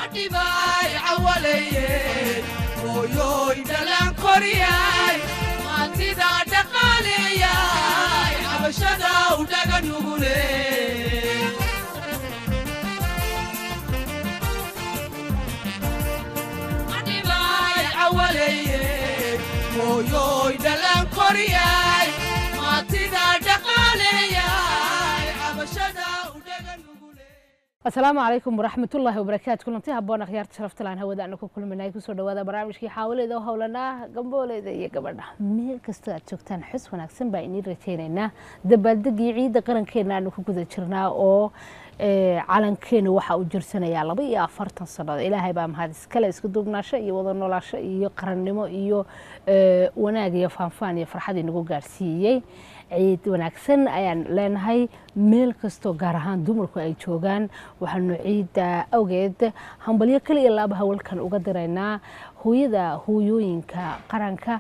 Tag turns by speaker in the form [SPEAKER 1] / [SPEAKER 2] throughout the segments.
[SPEAKER 1] adhibaay cawaleeyey hooyooy dhalaan koriyay maantida dhaqaaleeyay cabashada u dhaga nugule adhibaay cawaleeyey hooyooy dhalaan koriyay maantida dhaqaaleeyay cabashada u dhaga nugule
[SPEAKER 2] asalaamu calaykum waraxmatullaahi wabarakaatu kulanti haboon akhyaarta sharaftalaan hawada aanu ku kulminay kusoo dhawaada barnaamijkii xaawaleyda oo howlanaa gambooleyda iyo gabadha meel kastoo aad joogtaan xus wanaagsan baa iniin rajaynaynaa dabaaldegii ciidda qarankeena aanu ku guda jirnaa oo calankeena waxaa uu jirsanayaa laba iyo afartan sannadood ilaahay baa mahad iskale isku duubnaasho iyo wada noolaasho iyo qarannimo iyo wanaag iyo faanfaan iyo farxad inagu gaarsiiyey ciid wanaagsan ayaan leenahay meel kastoo gaar ahaan dumarku ay joogaan waxaanu ciidda awgeed hambalyo kaliya laaba hawalkan uga diraynaa hooyada hooyooyinka qaranka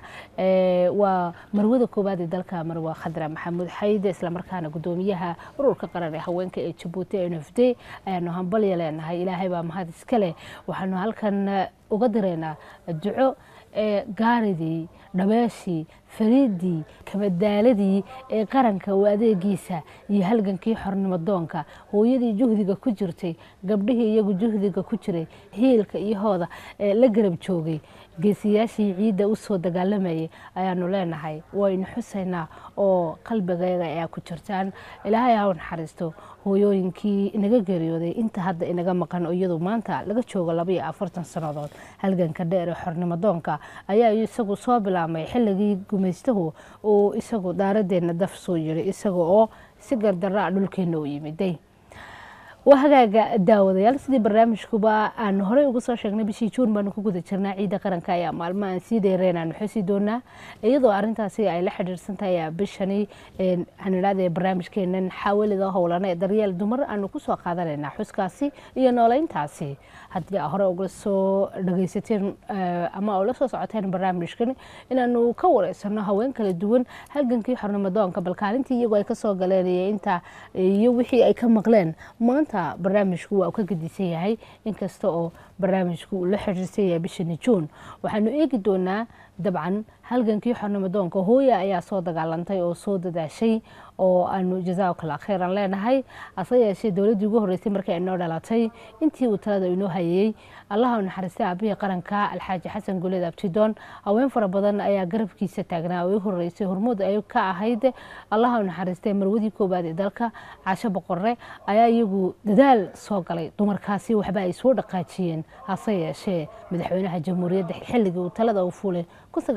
[SPEAKER 2] waa marwada koowaad ee dalka marwa khadra maxamuud xayde islamarkaana gudoomiyaha ururka qaran ee haweenka ee jabuuti n f d ayaanu hambalyo leenahay ilaahay baa mahad iskale waxaanu halkan uga diraynaa duco gaaridii dhabeeshii fariidii kabadaaladii ee qaranka u adeegiisa iyo halgankii xornimo doonka hooyadii juhdiga ku jirtay gabdhihii iyagu juhdiga ku jiray hiilka iyo hooda ee la garab joogay geesiyaashii ciidda u soo dagaalamayay ayaanu leenahay waynu xusaynaa oo qalbigeega ayaa ku jirtaan ilaahay ha u naxariisto hooyooyinkii inaga geeriyooday inta hadda inaga maqan oo iyadu maanta laga joogo labaiyo afartan sannadood halganka dheer ee xornimo doonka ayaa isagu soo bilaabmay xilligii gumaystahu uu isagu daaradeenna daf soo yiray isaga oo si gardaraa dhulkeenna u yimiday waa hagaaga daawadayaal sidii barnaamijkuba aan horey uga soo sheegnay bishii juun baanu ku guda jirnaa ciidda qaranka ayaa maalmo aan sii dheereen aanu xusi doonaa iyadoo arintaasi ay la xidhiirsan tahay ayaa bishani hanidhaada barnaamijkeenan xaawalida howlana ee daryeel dumar aanu kusoo qaadanaynaa xuskaasi iyo nooleyntaasi haddii aa hore uga soo dhagaysateen ama ula soo socoteen barnaamijkan inaanu ka wareysano haween kala duwan halgankii xornimo doonka balkaalintii iyagoo ay kasoo galeen iyo inta iyo wixii ay ka maqleen maanta barnaamijku waa uu ka gedisan yahay inkasta oo barnaamijku uu la xiriirsan yahay bishani juun waxaanu eegi doonaa dabcan halgankii xornimo doonka hooya ayaa soo dagaalantay oo soo dadaashay oo aanu jazaakala kheyran leenahay ase yeeshee dowladdii ugu horreysay markii ay noo dhalatay intii uu talada inoo hayeyey allaha u naxariistay aabihii qaranka alxaaji xasan guleed abtidoon haween fara badan ayaa garabkiisa taagnaa oo u horreysay hormood ay ka ahayd allaha u naxariistay marwadii koowaad ee dalka casho boqore ayaa iyagu dadaal soo galay dumarkaasi waxba ay soo dhaqaajiyeen hase yeeshee madaxweynaha jamhuuriyadda xilligii uu talada u fuulay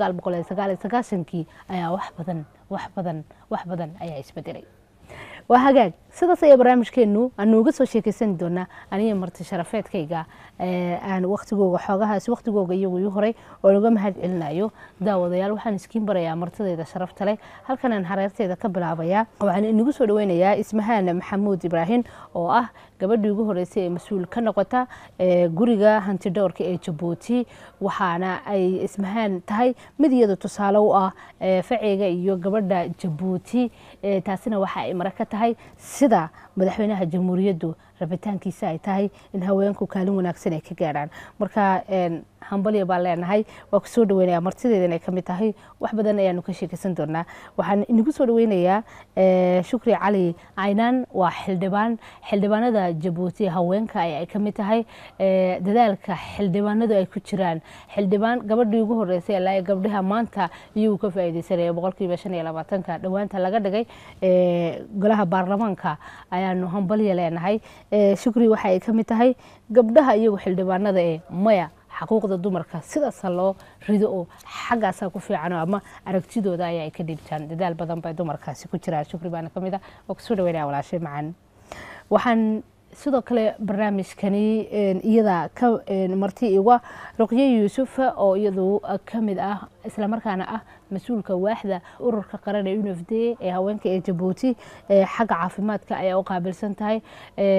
[SPEAKER 2] kii ayaa wax badan wax badan wax badan ayaa isbedelay waa hagaag sidaas ayaa barnaamijkeenu aanu uga soo sheekeysan doonaa aniga marti sharafeedkayga aan waktigooga xoogahaas waktigooga iyagu ii horay oo laga mahad celinayo daawadayaal waxaan iskiin barayaa martidayda sharafta leh halkanaan hareerteeda ka bilaabayaa waxaan inagu soo dhaweynayaa ismahaan maxamuud ibraahim oo ah gabadhii ugu horeysay ee mas-uul ka noqota guriga hantidhowrka ee jabuuti waxaana ay ismahaan tahay mid iyadu tusaale u ah faceyga iyo gabadha jabuuti taasina waxa ay mara ka tahay sida madaxweynaha jamhuuriyaddu rabitaankiisa ay tahay in haweenku kaalin wanaagsan ay ka gaadhaan marka hambalya baan leenahay waa kusoo dhaweynaya martideedan ay kamid tahay wax badan ayaanu ka sheekeysan doonaa waxaan inagu soo dhaweynayaa shukri cali caynaan waa xildhibaan xildhibaanada jabuuti haweenka ay kamid tahay dadaalka xildhibaanadu ay ku jiraan xildhibaan gabadhii ugu horeysay ilaa gabdhaha maanta iyagu ka faaideysanaya boqolkiiba shan iyo labaatanka dhowaanta laga dhigay golaha baarlamaanka ayaanu hambalya leenahay shukri waxa ay kamid tahay gabdhaha iyagu xildhibaanada ee maya xaquuqda dumarka sidaasa loo rido oo xaggaasaa ku fiican ama aragtidooda ayaa ay ka dhiibtaan dadaal badan bay dumarkaasi ku jiraan shukri baana kamid ah oo kusoo dhaweynaya walaashay macan waxaan sidoo kale barnaamijkani iyada ka marti iga ruqyo yuusuf oo iyadu kamid ah islamarkaana ah mas-uulka waaxda ururka qaran ee unf d ee haweenka ee jabuuti xagga caafimaadka ayaa u qaabilsan tahay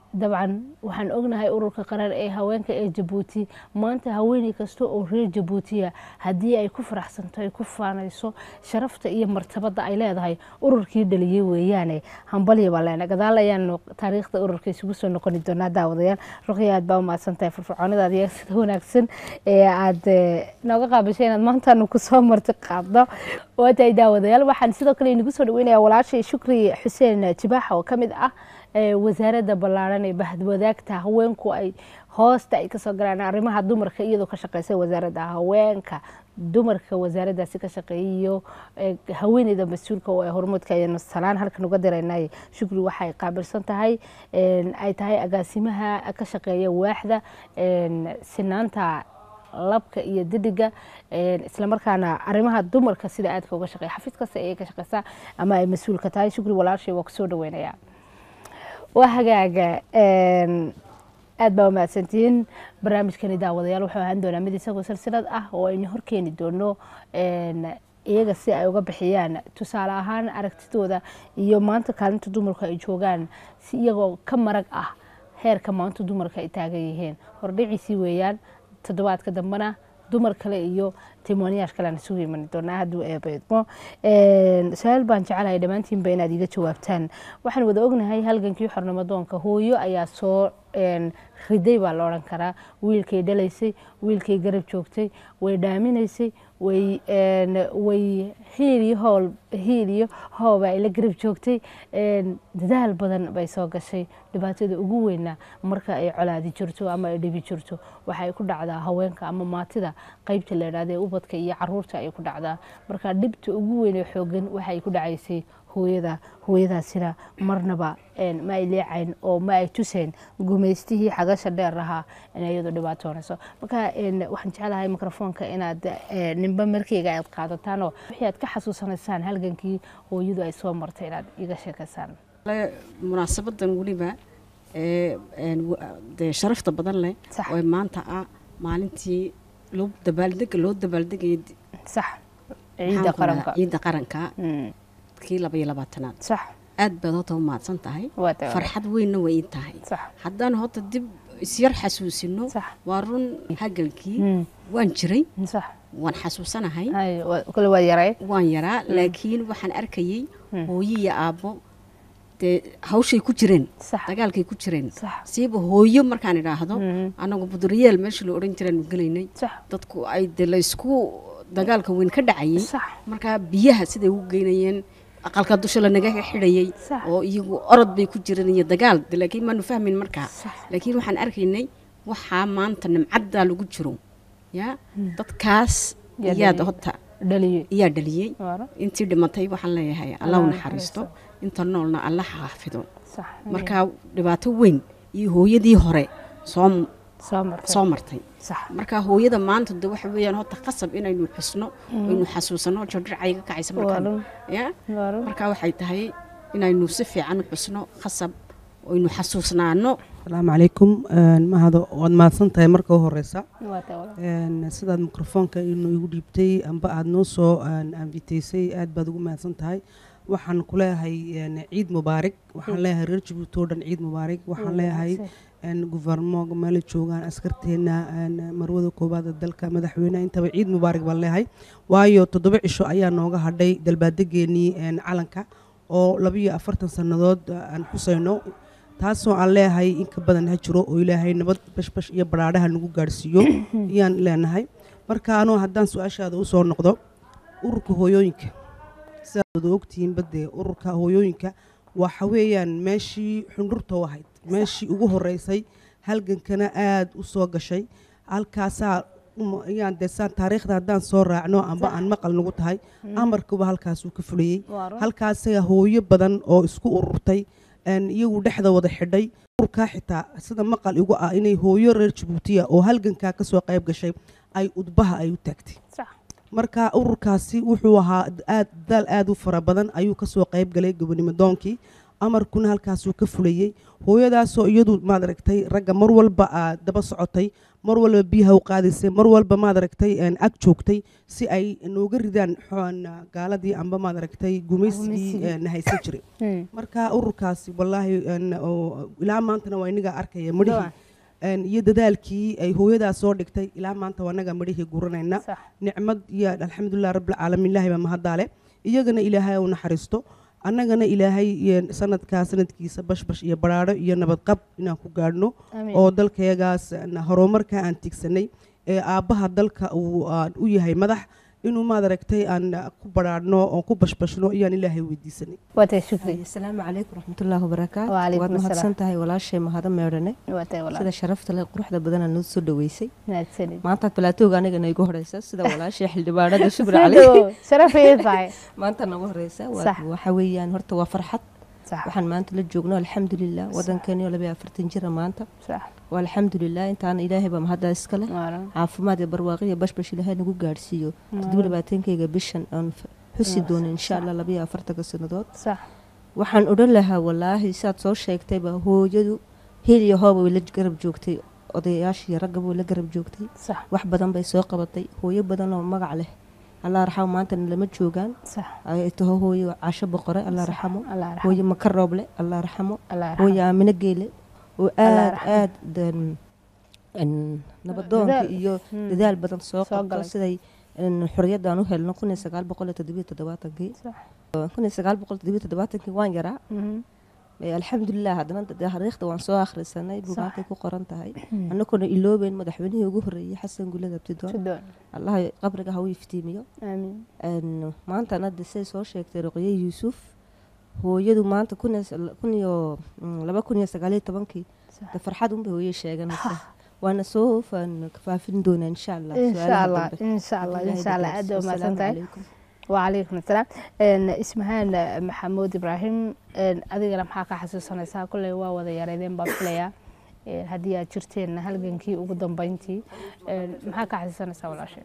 [SPEAKER 2] dabcan waxaan ognahay ururka qaran ee haweenka ee jabuuti maanta haweeney kasta oo reer jabuutiya haddii ay ku faraxsanto ay ku faanayso sharafta iyo martabada ay leedahay ururkii dhaliyey weeyaane hambalya baa leena gadaal ayaanu taariikhda ururka isugu soo noqoni doonaa daawadayaal ruqya aad baa umahadsan tahay firfircoonidaada iyo sida wanaagsan ee aad nooga qaabishay inaad maantaanu kusoo marti qaadno waa tahay daawadayaal waxaan sidoo kale inagu soo dhaweynaya walaashay shukri xuseen jibaaxa oo ka mid ah wasaaradda ballaaran ee bahadwadaagta haweenku ay hoosta ay kasoo galaan arrimaha dumarka iyadoo ka shaqeysa wasaaradda haweenka dumarka wasaaraddaasi ka shaqeeyay iyo haweeneyda mas-uulka oo ay hormuudka ayanu salaan halkan uga diraynay shukri waxay qaabilsan tahay ay tahay agaasimaha ka shaqeeya waaxda sinaanta labka iyo didiga islamarkaana arrimaha dumarka sida aadka uga shaqeeya xafiis kasta ayay ka shaqeysaa ama ay mas-uulka tahay shukri walaashay waa kusoo dhaweynaya waa hagaaga aad baa umahadsantihiin barnaamijkani daawadayaal wuxuu ahaan doonaa mid isagoo silsilad ah oo aynu horkeeni doono iyaga si ay uga bixiyaan tusaale ahaan aragtidooda iyo maanta kaalinta dumarku ay joogaan si iyagoo ka marag ah heerka maanta dumarka ay taagan yihiin hordhiciisii weeyaan toddobaadka dambena dumar kale iyo timooniyaash kale aan isugu imani doonaa hadduu eebeydmo su-aal baan jecelahay dhammaantiinba inaad iga jawaabtaan waxaan wada ognahay halgankii xornimadoonka hooyo ayaa soo riday baa la odhan karaa wiilkay dhalaysay wiilkay garab joogtay way dhaaminaysay way way hiil iyo hool hiil iyo hooba ay la garab joogtay dadaal badan bay soo gashay dhibaatada ugu weyna marka ay colaadi jirto ama ay dhibi jirto waxay ku dhacdaa haweenka ama maatida qaybta la idhahda ee ubadka iyo caruurta ay ku dhacdaa marka dhibta ugu weyn ee xoogan waxay ku dhacaysay hooyada hooyadaasina marnaba ma ay leecayn oo ma ay tuseen gumaystihii xagasha dheer ahaa inay iyadu dhibaatoonayso marka waxaan jecelahay mikrofoonka inaad ninba markeyga aad qaadataan oo wixii aad ka xasuusanaysaan halgankii hooyadu ay soo martay inaad iga sheekaysaan
[SPEAKER 3] munaasabadan weliba dee sharafta badan leh oo maanta ah maalintii loo dabaaldega loo dabaaldegaya
[SPEAKER 2] sax ciidda qaranka
[SPEAKER 3] ciidda qaranka kii laba iyo labaatanaad
[SPEAKER 2] sax
[SPEAKER 3] aad baad horta u mahadsan tahay
[SPEAKER 2] waa tahay
[SPEAKER 3] farxad weynna way ii tahay
[SPEAKER 2] sax
[SPEAKER 3] haddaan horta dib isyar xasuusino
[SPEAKER 2] sax
[SPEAKER 3] waa run hagalkii waan jiray
[SPEAKER 2] sax
[SPEAKER 3] waan xasuusanahay
[SPEAKER 2] hay waa- kale waa yaray
[SPEAKER 3] waan yaraa laakiin waxaan arkayey hooyo iyo aabbo dee hawshay ku jireen
[SPEAKER 2] sax
[SPEAKER 3] dagaalkay ku jireen
[SPEAKER 2] sax
[SPEAKER 3] siiba hooyo markaan idhaahdo
[SPEAKER 2] Mhm.
[SPEAKER 3] anagu buduriyeel meesha la odhan jiraanu gelaynay
[SPEAKER 2] sax
[SPEAKER 3] dadku ay de laysku dagaalka weyn ka dhacayay
[SPEAKER 2] sax
[SPEAKER 3] markaa biyaha siday u geynayeen aqalka dusha lanaga xidhayay
[SPEAKER 2] Sax.
[SPEAKER 3] oo iyagu orod bay ku jireen iyo dagaal de laakiin maanu fahmin markaa
[SPEAKER 2] sax
[SPEAKER 3] laakiin waxaan arkaynay waxaa maanta nimcaddaa lagu jiro ya dadkaas
[SPEAKER 2] Yaa
[SPEAKER 3] iyaad
[SPEAKER 2] dhaliyay.
[SPEAKER 3] horta
[SPEAKER 2] dhaliyey
[SPEAKER 3] iyaa dhaliyey
[SPEAKER 2] waara
[SPEAKER 3] intii dhimatay waxaan leeyahay allah u naxariisto inta noolna allah xaafido
[SPEAKER 2] sax
[SPEAKER 3] markaa dhibaato weyn iyo hooyadii hore soo
[SPEAKER 2] soo martay
[SPEAKER 3] soo martay
[SPEAKER 2] sax
[SPEAKER 3] marka hooyada maanta de waxa weeyaan horta qasab inaynu xusno aynu xasuusano jodhircay ka kacaysa markaan
[SPEAKER 2] waaran
[SPEAKER 3] ya
[SPEAKER 2] waaran
[SPEAKER 3] marka waxay tahay inaynu si fiican u xusno qasab aynu xasuusnaano
[SPEAKER 4] asalaamu calaykum mahado waad mahadsan tahay marka u horeysa
[SPEAKER 2] waa tahay walaal.
[SPEAKER 4] Een, sidaad mikrofoonka inuu igu dhiibtay amba aad noo soo anviteysay aad baad ugu mahadsan tahay waxaan ku leeyahay een, ciid mubaarig waxaan leeyahay reer jabuuti oo dhan ciid mubaarig waxaan leeyahay een, guvernemoga meela joogaan askarteena een, marwada koowaad ee dalka madaxweyneha intaba ciid mubaarig baan leeyahay waayo toddoba cisho ayaa nooga hadhay dalbaadegeenii een, calanka oo labiyo afartan sannadood aan xusayno taasoo aan leeyahay in ka badan ha jiro oo ilaahay nabad bashbash iyo baraadhaha nagu gaadhsiiyo ayaan leenahay marka anuu haddaan su-aashaada usoo noqdo ururka hooyooyinka sidaad wada ogtihiin badee ururka hooyooyinka waxa weeyaan meeshii xundhurta u ahayd meeshii ugu horeysay halgankana aada u soo gashay halkaasaa uma- ayaan dee saan taariikhda haddaan soo raacno amba aan maqal nagu tahay amarkuba halkaasuu ka fulayey
[SPEAKER 2] waaran
[SPEAKER 4] halkaasaga hooyo badan oo isku ururtay een, iyagu dhexda wada xidhay ururkaa xitaa sida maqal igu ah inay hooyo reer jabuutiya oo halgankaa kasoo qayb gashay ay udbaha ay u taagtay
[SPEAKER 2] sax
[SPEAKER 4] marka ururkaasi wuxuu ahaa aad dadaal aad u fara badan ayuu kasoo qayb galay gobonimo doonkii amarkuna halkaasuu ka fulayey hooyadaasoo iyadu maad aragtay ragga mar walba aa daba socotay mar walba biyaha u qaadaysay mar walba maad aragtay een, ag joogtay si ay nooga ridaan xoon, gaaladii amba maad aragtay gumaysigii
[SPEAKER 2] Gumaysigii.
[SPEAKER 4] een, haysan jiray
[SPEAKER 2] Mm.
[SPEAKER 4] marka ururkaasi wallaahi een, oo ilaa maantana waa inaga arkaya midhihii
[SPEAKER 2] Dabcan.
[SPEAKER 4] een, iyo dadaalkii ay hooyadaas soo dhigtay ilaa maanta waa inaga midhihii guranayna
[SPEAKER 2] sax
[SPEAKER 4] nicmad iyo alxamdulilah rabbilcaalamiin ilaahay baa mahaddaale iyagana ilaahay u naxariisto annagana ilaahay iyo sanadkaa sanadkiisa bashbash iyo baraadho iyo nabadqab inaan ku gaadhno
[SPEAKER 2] amiin
[SPEAKER 4] oo dalkayagaas na horumarka aan tigsanay ee aabbaha dalka uu aan u yahay madax inuu maad aragtay aan ku baraadhno oo ku bashbashno iyaan ilaahay weydiisanay
[SPEAKER 2] waa tahay shukri
[SPEAKER 5] asalaamu calaykum raxmatullaahi wabarakaatu
[SPEAKER 2] Waalaikum
[SPEAKER 5] waad
[SPEAKER 2] asalaam.
[SPEAKER 5] mahadsan tahay walaashay mahado meedhane
[SPEAKER 2] waa tahay walaal
[SPEAKER 5] sida sharafta leh quruxda badanaa noo soo dhaweysay
[SPEAKER 2] mahadsanid
[SPEAKER 5] maanta balaatooga anigana igu horeysa sida walaashay xildhibaanada shukri cali
[SPEAKER 2] Soo sharafay tahay
[SPEAKER 5] maanta nagu horeysa waa-
[SPEAKER 2] Sax.
[SPEAKER 5] waxa weeyaan horta waa farxad
[SPEAKER 2] sax
[SPEAKER 5] waxaan maanta la joogno alxamdulilah wadankeeni oo labaiyo afartan jira maanta
[SPEAKER 2] sax
[SPEAKER 5] waa alxamdulilah intaana ilaahay baa mahaddaa iska leh
[SPEAKER 2] waaran
[SPEAKER 5] caafimaad iyo barwaaqo iyo bashbash ilaahay nagu gaadhsiiyo toddoba labaatankayga bishan aan f- xusi doono insha allah labaiyo afartanka sannadood
[SPEAKER 2] sax
[SPEAKER 5] waxaan odhan lahaa wallaahi saad soo sheegtayba hooyadu hil iyo hooba way la garab joogtay odayaashii raggaba way la garab joogtay
[SPEAKER 2] sax
[SPEAKER 5] wax badan bay soo qabatay hooyo badan oo magac leh allah raxamo maantana lama joogaan
[SPEAKER 2] sax
[SPEAKER 5] ay taho hooyo casho boqore allah raxamo
[SPEAKER 2] allah raxmo
[SPEAKER 5] hooyo maka rooble allah raxamo
[SPEAKER 2] allah raxmo
[SPEAKER 5] hooyo aamino geele oo
[SPEAKER 2] Allah
[SPEAKER 5] aad
[SPEAKER 2] raxmo.
[SPEAKER 5] aad dan- en, nabadoonka
[SPEAKER 2] Dadaal.
[SPEAKER 5] iyo
[SPEAKER 2] Hmm.
[SPEAKER 5] dadaal badan soo
[SPEAKER 2] Soo
[SPEAKER 5] qabto
[SPEAKER 2] galay.
[SPEAKER 5] siday en, xorriyadaan u helno kun iyo sagaal boqol iyo toddobiyo toddobaatankii
[SPEAKER 2] sax
[SPEAKER 5] kun iyo sagaal boqol toddobiyo toddobaatankii waan yaraa
[SPEAKER 2] Mhm.
[SPEAKER 5] Ee, alxamdulilah haddana dee taariikhda waan soo akhrisanay
[SPEAKER 2] Sax.
[SPEAKER 5] buugaantay ku qoran tahay annaguna iloobeyn madaxweynihii ugu horreeyey xasan gulad abdidoon
[SPEAKER 2] Sudoon.
[SPEAKER 5] allah qabriga ha u iftiimiyo
[SPEAKER 2] amiin
[SPEAKER 5] En, maantana de say soo sheegtay ruqye yuusuf hooyadu maanta kun iyo sal- kun iyo mm, laba kun iyo sagaaliyo tobankii
[SPEAKER 2] Sax.
[SPEAKER 5] de farxad unbay hooye sheeganaysa waana soo faan- faafin doonaa insha allah
[SPEAKER 2] insha
[SPEAKER 5] su'aalaha
[SPEAKER 2] allah
[SPEAKER 5] dambe.
[SPEAKER 2] insha allah
[SPEAKER 5] Ilaahay
[SPEAKER 2] insha allah
[SPEAKER 5] dadaal
[SPEAKER 2] aad waa
[SPEAKER 5] siiyo.
[SPEAKER 2] mahadsan
[SPEAKER 5] Asalaamu
[SPEAKER 2] tahay
[SPEAKER 5] calaykum.
[SPEAKER 2] وعليكم السلام إن اسمهان محمود إبراهيم إن أدينا maxaa ka xasuusanaysaa kulley waa wada yareedeen baan filayaa Een, haddii aad jirteen halgankii ugu dambeyntii Een, maxaa ka xasuusanaysaa walaasheen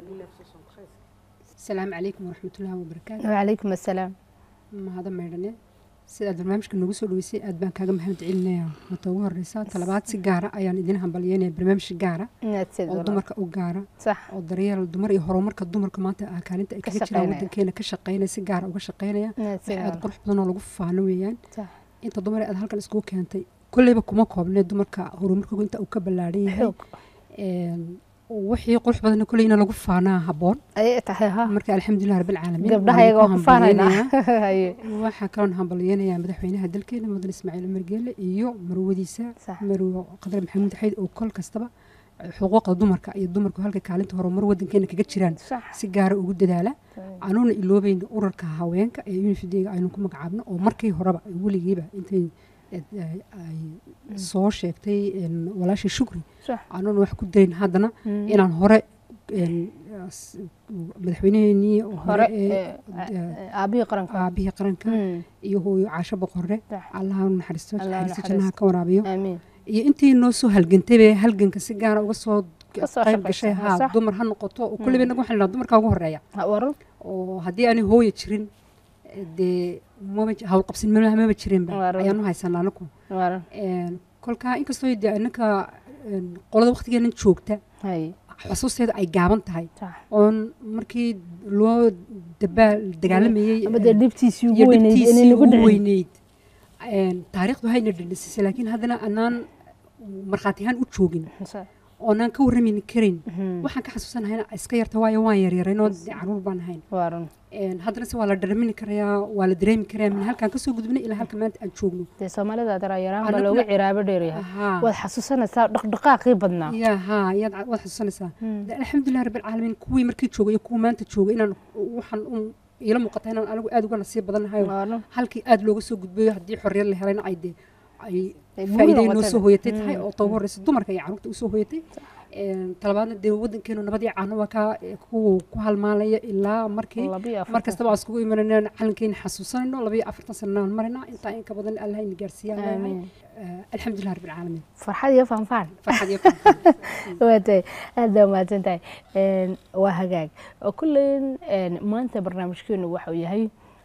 [SPEAKER 6] asalaamu calaykum waraxmatullaahi wabarakaatu
[SPEAKER 2] وعليكم السلام
[SPEAKER 6] mahada meydhane sidaad barnaamijka noogu soo dhaweysay aad baan kaaga mahad celinaya mata ugu horeysa talabaad si gaara ayaan idin hambalyeynaya barnaamij gaara
[SPEAKER 2] inaad sid
[SPEAKER 6] oo
[SPEAKER 2] walaal.
[SPEAKER 6] dumarka u gaara
[SPEAKER 2] صح
[SPEAKER 6] oo daryeel dumar iyo horumarka dumarka maanta ah kaalinta ay
[SPEAKER 2] Ka
[SPEAKER 6] kaga jiraan
[SPEAKER 2] shaqeynaya.
[SPEAKER 6] wadankeena ka shaqeynaya si gaara uga shaqeynaya
[SPEAKER 2] inaad
[SPEAKER 6] wax
[SPEAKER 2] sid
[SPEAKER 6] aad
[SPEAKER 2] walaal.
[SPEAKER 6] qurux badan oo lagu faano weeyaan
[SPEAKER 2] صح
[SPEAKER 6] inta dumar ee aad halkan iskugu keentay kolleyba kuma koobnee dumarka horumarkooga inta uu ka ballaaran yahay
[SPEAKER 2] xoog
[SPEAKER 6] Een, wixii qurux badanna kolleyna lagu faanaa habboon
[SPEAKER 2] ayay tahay ha
[SPEAKER 6] marka alxamdulilah rabbilcaalamiin
[SPEAKER 2] gabdhaha
[SPEAKER 6] waan
[SPEAKER 2] iyagoo
[SPEAKER 6] ku
[SPEAKER 2] ku faanaynaa
[SPEAKER 6] hambalyeynaya.
[SPEAKER 2] Haye.
[SPEAKER 6] waxaa kaloon hambalyeynayaa madaxweynaha dalkeena mudan ismaaciil umar geelle iyo marwadiisa
[SPEAKER 2] Sax.
[SPEAKER 6] marwo qadar maxamuud xayd oo kol kastaba xuquuqda dumarka iyo dumarku halka kaalinta horumar wadankeena kaga jiraan
[SPEAKER 2] صح
[SPEAKER 6] si gaara ugu dadaala anuuna iloobayna urarka haweenka ee unifidega aynu ku magacaabno oo markii horeba weligiiba intay eh, ay soo sheegtay een, walaashii shukri
[SPEAKER 2] صح
[SPEAKER 6] anuuna wax ku darin haddana
[SPEAKER 2] Mm.
[SPEAKER 6] inaan hore een, as- madaxweyneheenii
[SPEAKER 2] hore
[SPEAKER 6] hore ee
[SPEAKER 2] ee, ee, aabihii qaranka
[SPEAKER 6] aabihii qaranka
[SPEAKER 2] Mm.
[SPEAKER 6] iyo hooyo caasho boqorre
[SPEAKER 2] صح
[SPEAKER 6] allaha u naxariisto
[SPEAKER 2] Allah ha
[SPEAKER 6] naxariista jannaha
[SPEAKER 2] naxariisto.
[SPEAKER 6] ka waraabiyo
[SPEAKER 2] آمين
[SPEAKER 6] iyo intii noo soo halgantay bay halganka si gaara uga soo
[SPEAKER 2] Ka soo
[SPEAKER 6] qayb
[SPEAKER 2] shaqaysa,
[SPEAKER 6] gashay
[SPEAKER 2] ha,
[SPEAKER 6] haa
[SPEAKER 2] sax.
[SPEAKER 6] dumar ha noqoto oo kulliba inagu waxaan dumarka ugu horeeya
[SPEAKER 2] ورن
[SPEAKER 6] oo haddii aanay hooya jirin eh, dee maba ji- hawlqabsin maba maba jirinba
[SPEAKER 2] Waaran.
[SPEAKER 6] ayaanu haysanaa anaku
[SPEAKER 2] ورن
[SPEAKER 6] Een, kolkaa inkastoo dee inanka een, qolada waqtigeenan joogta
[SPEAKER 2] هاي
[SPEAKER 6] xusuusteeda ay gaaban tahay
[SPEAKER 2] صح
[SPEAKER 6] oon markii loo dabaal dagaalamayey
[SPEAKER 2] ama dee dhibtiisii ugu
[SPEAKER 6] iyo
[SPEAKER 2] weyneyd inay
[SPEAKER 6] dhibtiisii
[SPEAKER 2] nagu
[SPEAKER 6] ugu
[SPEAKER 2] dhicin
[SPEAKER 6] weyneyd Een, taariikhdu hayna dhindhisisay laakiin haddana anaan markhaati ahaan u joogin
[SPEAKER 2] صح
[SPEAKER 6] oonaan ka warramayni karin
[SPEAKER 2] Mhm.
[SPEAKER 6] waxaan ka xasuusanahayna iska yarta waayo waan yaryaraynoo dee caruur baan ahayn
[SPEAKER 2] ورن
[SPEAKER 6] Een, haddana se waa la dharamini karayaa waa la dareemi karayaa min halkaan kasoo gudbinay ilaa halka maanta aan joogno
[SPEAKER 2] dee soomaalida daraa-yaraan baa
[SPEAKER 6] Anaguna-
[SPEAKER 2] loogu ciraabo dheeryahay
[SPEAKER 6] Ahaa.
[SPEAKER 2] waad xasuusanaysaa dhaqdhaqaaqii badnaa
[SPEAKER 6] ya haa yaad ca- waad xasuusanaysaa
[SPEAKER 2] Mm.
[SPEAKER 6] De, alxamdulilah rabbilcaalamiin kuwii markii joogay iyo kuwa maanta joogay inaan waxaan un iila muuqata inaan anigu aad uga nasiib badanahay
[SPEAKER 2] ورن
[SPEAKER 6] halkii aad looga soo gudbayo haddii xorriyad la helayna ay dee ay
[SPEAKER 2] Ay guul
[SPEAKER 6] faa'iiday noo
[SPEAKER 2] noqotay.
[SPEAKER 6] soo hoyatay tahay
[SPEAKER 2] Mm,
[SPEAKER 6] oo tagu horeysa dumarka iyo carruurta usoo hoyatay Een, talabaadna dee wadankeenu nabadii caano waa kaa ku ku halmaalaya ilaa markii
[SPEAKER 2] labiyo afartan
[SPEAKER 6] mar kastaba aan iskugu imanayna calankeena xasuusanayno labayo afartan sananaan marina intaa in ka badan allah ina gaarsiiyaan leeyahay
[SPEAKER 2] آمين
[SPEAKER 6] Eh, alxamdulilah rabbilcaalamiin
[SPEAKER 2] farxad iyo fanfaan
[SPEAKER 6] farxad iyo farxad
[SPEAKER 2] waa tahay aad baa mahadsan tahay Een, waa hagaag oo kulleyn een, maanta barnaamijkeenu waxau yahay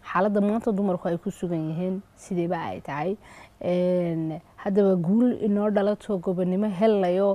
[SPEAKER 2] xaaladda maanta dumarku ay ku sugan yihiin sideeba ay tahay Een, haddaba guul inoo dhalato gobonimo helayo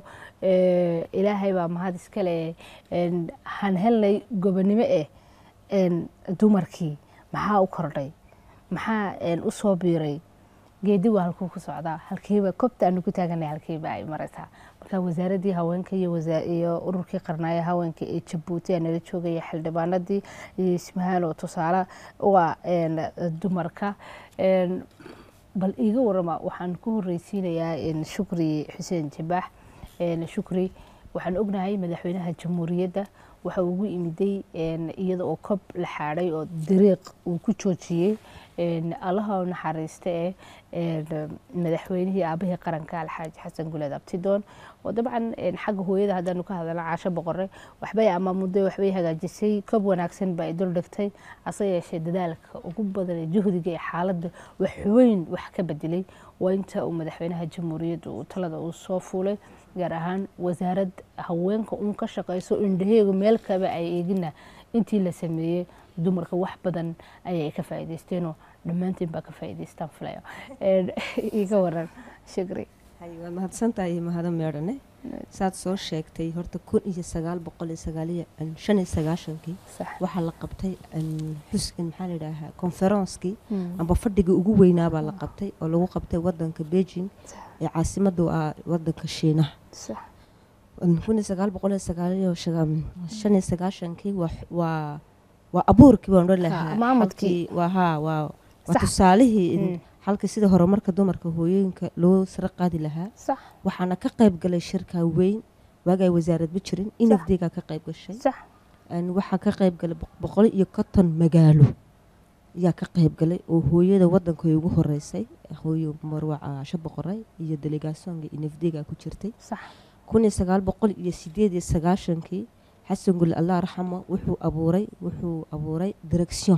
[SPEAKER 2] ee, ilaahay baa mahad iskale een, han helnay gobonimo eh een, dumarkii maxaa u kordhay maxaa een, u soo biiray geedi waa halkuu ku socdaa halkiiba kobta aanu ku taaganay halkiiba ay maraysaa marka wasaaradii haweenka iyo wasa- iyo ururkii qarnaayo haweenka ee jabuuti aa nala joogaya xildhibaanadii iyo ismahaan oo tusaale u ah een, dumarka Een, bal iiga warama waxaan ku horeysiinayaa een, shukri xuseen jabaax Een, shukri waxaan ognahay madaxweynaha jamhuuriyadda waxa uu ugu imiday een, iyada oo kob la xaadhay oo dariiq uu ku joojiyey Een, allaha u naxariista ee een, madaxweynihii aabahii qaranka alxaaji xasan guleed abtidoon oo dabcan een, xagga hooyada haddaanu ka hadalna caasho boqore waxbay amaamuday waxbay hagaajisay kob wanaagsan baa ay dul dhigtay hase yeeshee dadaalka ugu badan ee juhdiga ee xaaladda wax weyn wax ka bedelay waa inta uu madaxweynaha jamhuuriyadda uu talada uu soo fuulay gaar ahaan wasaarad haweenka uun ka shaqayso indhaheegu meel kaba ay eegina intii la sameeyey dumarka wax badan ayay ka faa'iidaysteenoo dhammaantiin baa ka faa'iidaystaan filayo Een, iga waran shukri
[SPEAKER 5] hay waa mahadsantahay mahado meedhane saad soo sheegtay horta kun iyo sagaal boqol iyo sagaaliyo shan iyo sagaashankii
[SPEAKER 2] sax
[SPEAKER 5] waxaa la qabtay een, xuskan maxaa la yidhaahaa konferenskii
[SPEAKER 2] Mm.
[SPEAKER 5] amba fadhigii ugu weynaabaa la qabtay oo lagu qabtay wadanka beijing ee caasimadu ah wadanka shiinaha
[SPEAKER 2] sax
[SPEAKER 5] kun iyo sagaal boqol iyo sagaaliyo shaga- shan iyo sagaashankii waa- waa waa abuurkii baan odhan lahaa
[SPEAKER 2] maamudkii.
[SPEAKER 5] halkii- waa haa waa waa
[SPEAKER 2] Sax.
[SPEAKER 5] tusaalihii in
[SPEAKER 2] Mm.
[SPEAKER 5] halkii sida horumarka dumarka hooyooyinka loo sara qaadi lahaa
[SPEAKER 2] sax
[SPEAKER 5] waxaana ka qayb galay shirka weyn waagay wasaaradba jirin inafdeegaa ka qayb gashay
[SPEAKER 2] sax
[SPEAKER 5] Een, waxaa ka qayb galay boq- boqol iyo konton magaalo ayaa ka qayb galay oo hooyada wadanka ugu horeysay hooyo marwa caasho boqoray iyo delegasoonka inafdeegaa ku jirtay
[SPEAKER 2] sax
[SPEAKER 5] kun iyo sagaal boqol iyo sideed iyo sagaashankii xasan guli allah raxamo wuxuu abuuray wuxuu abuuray direction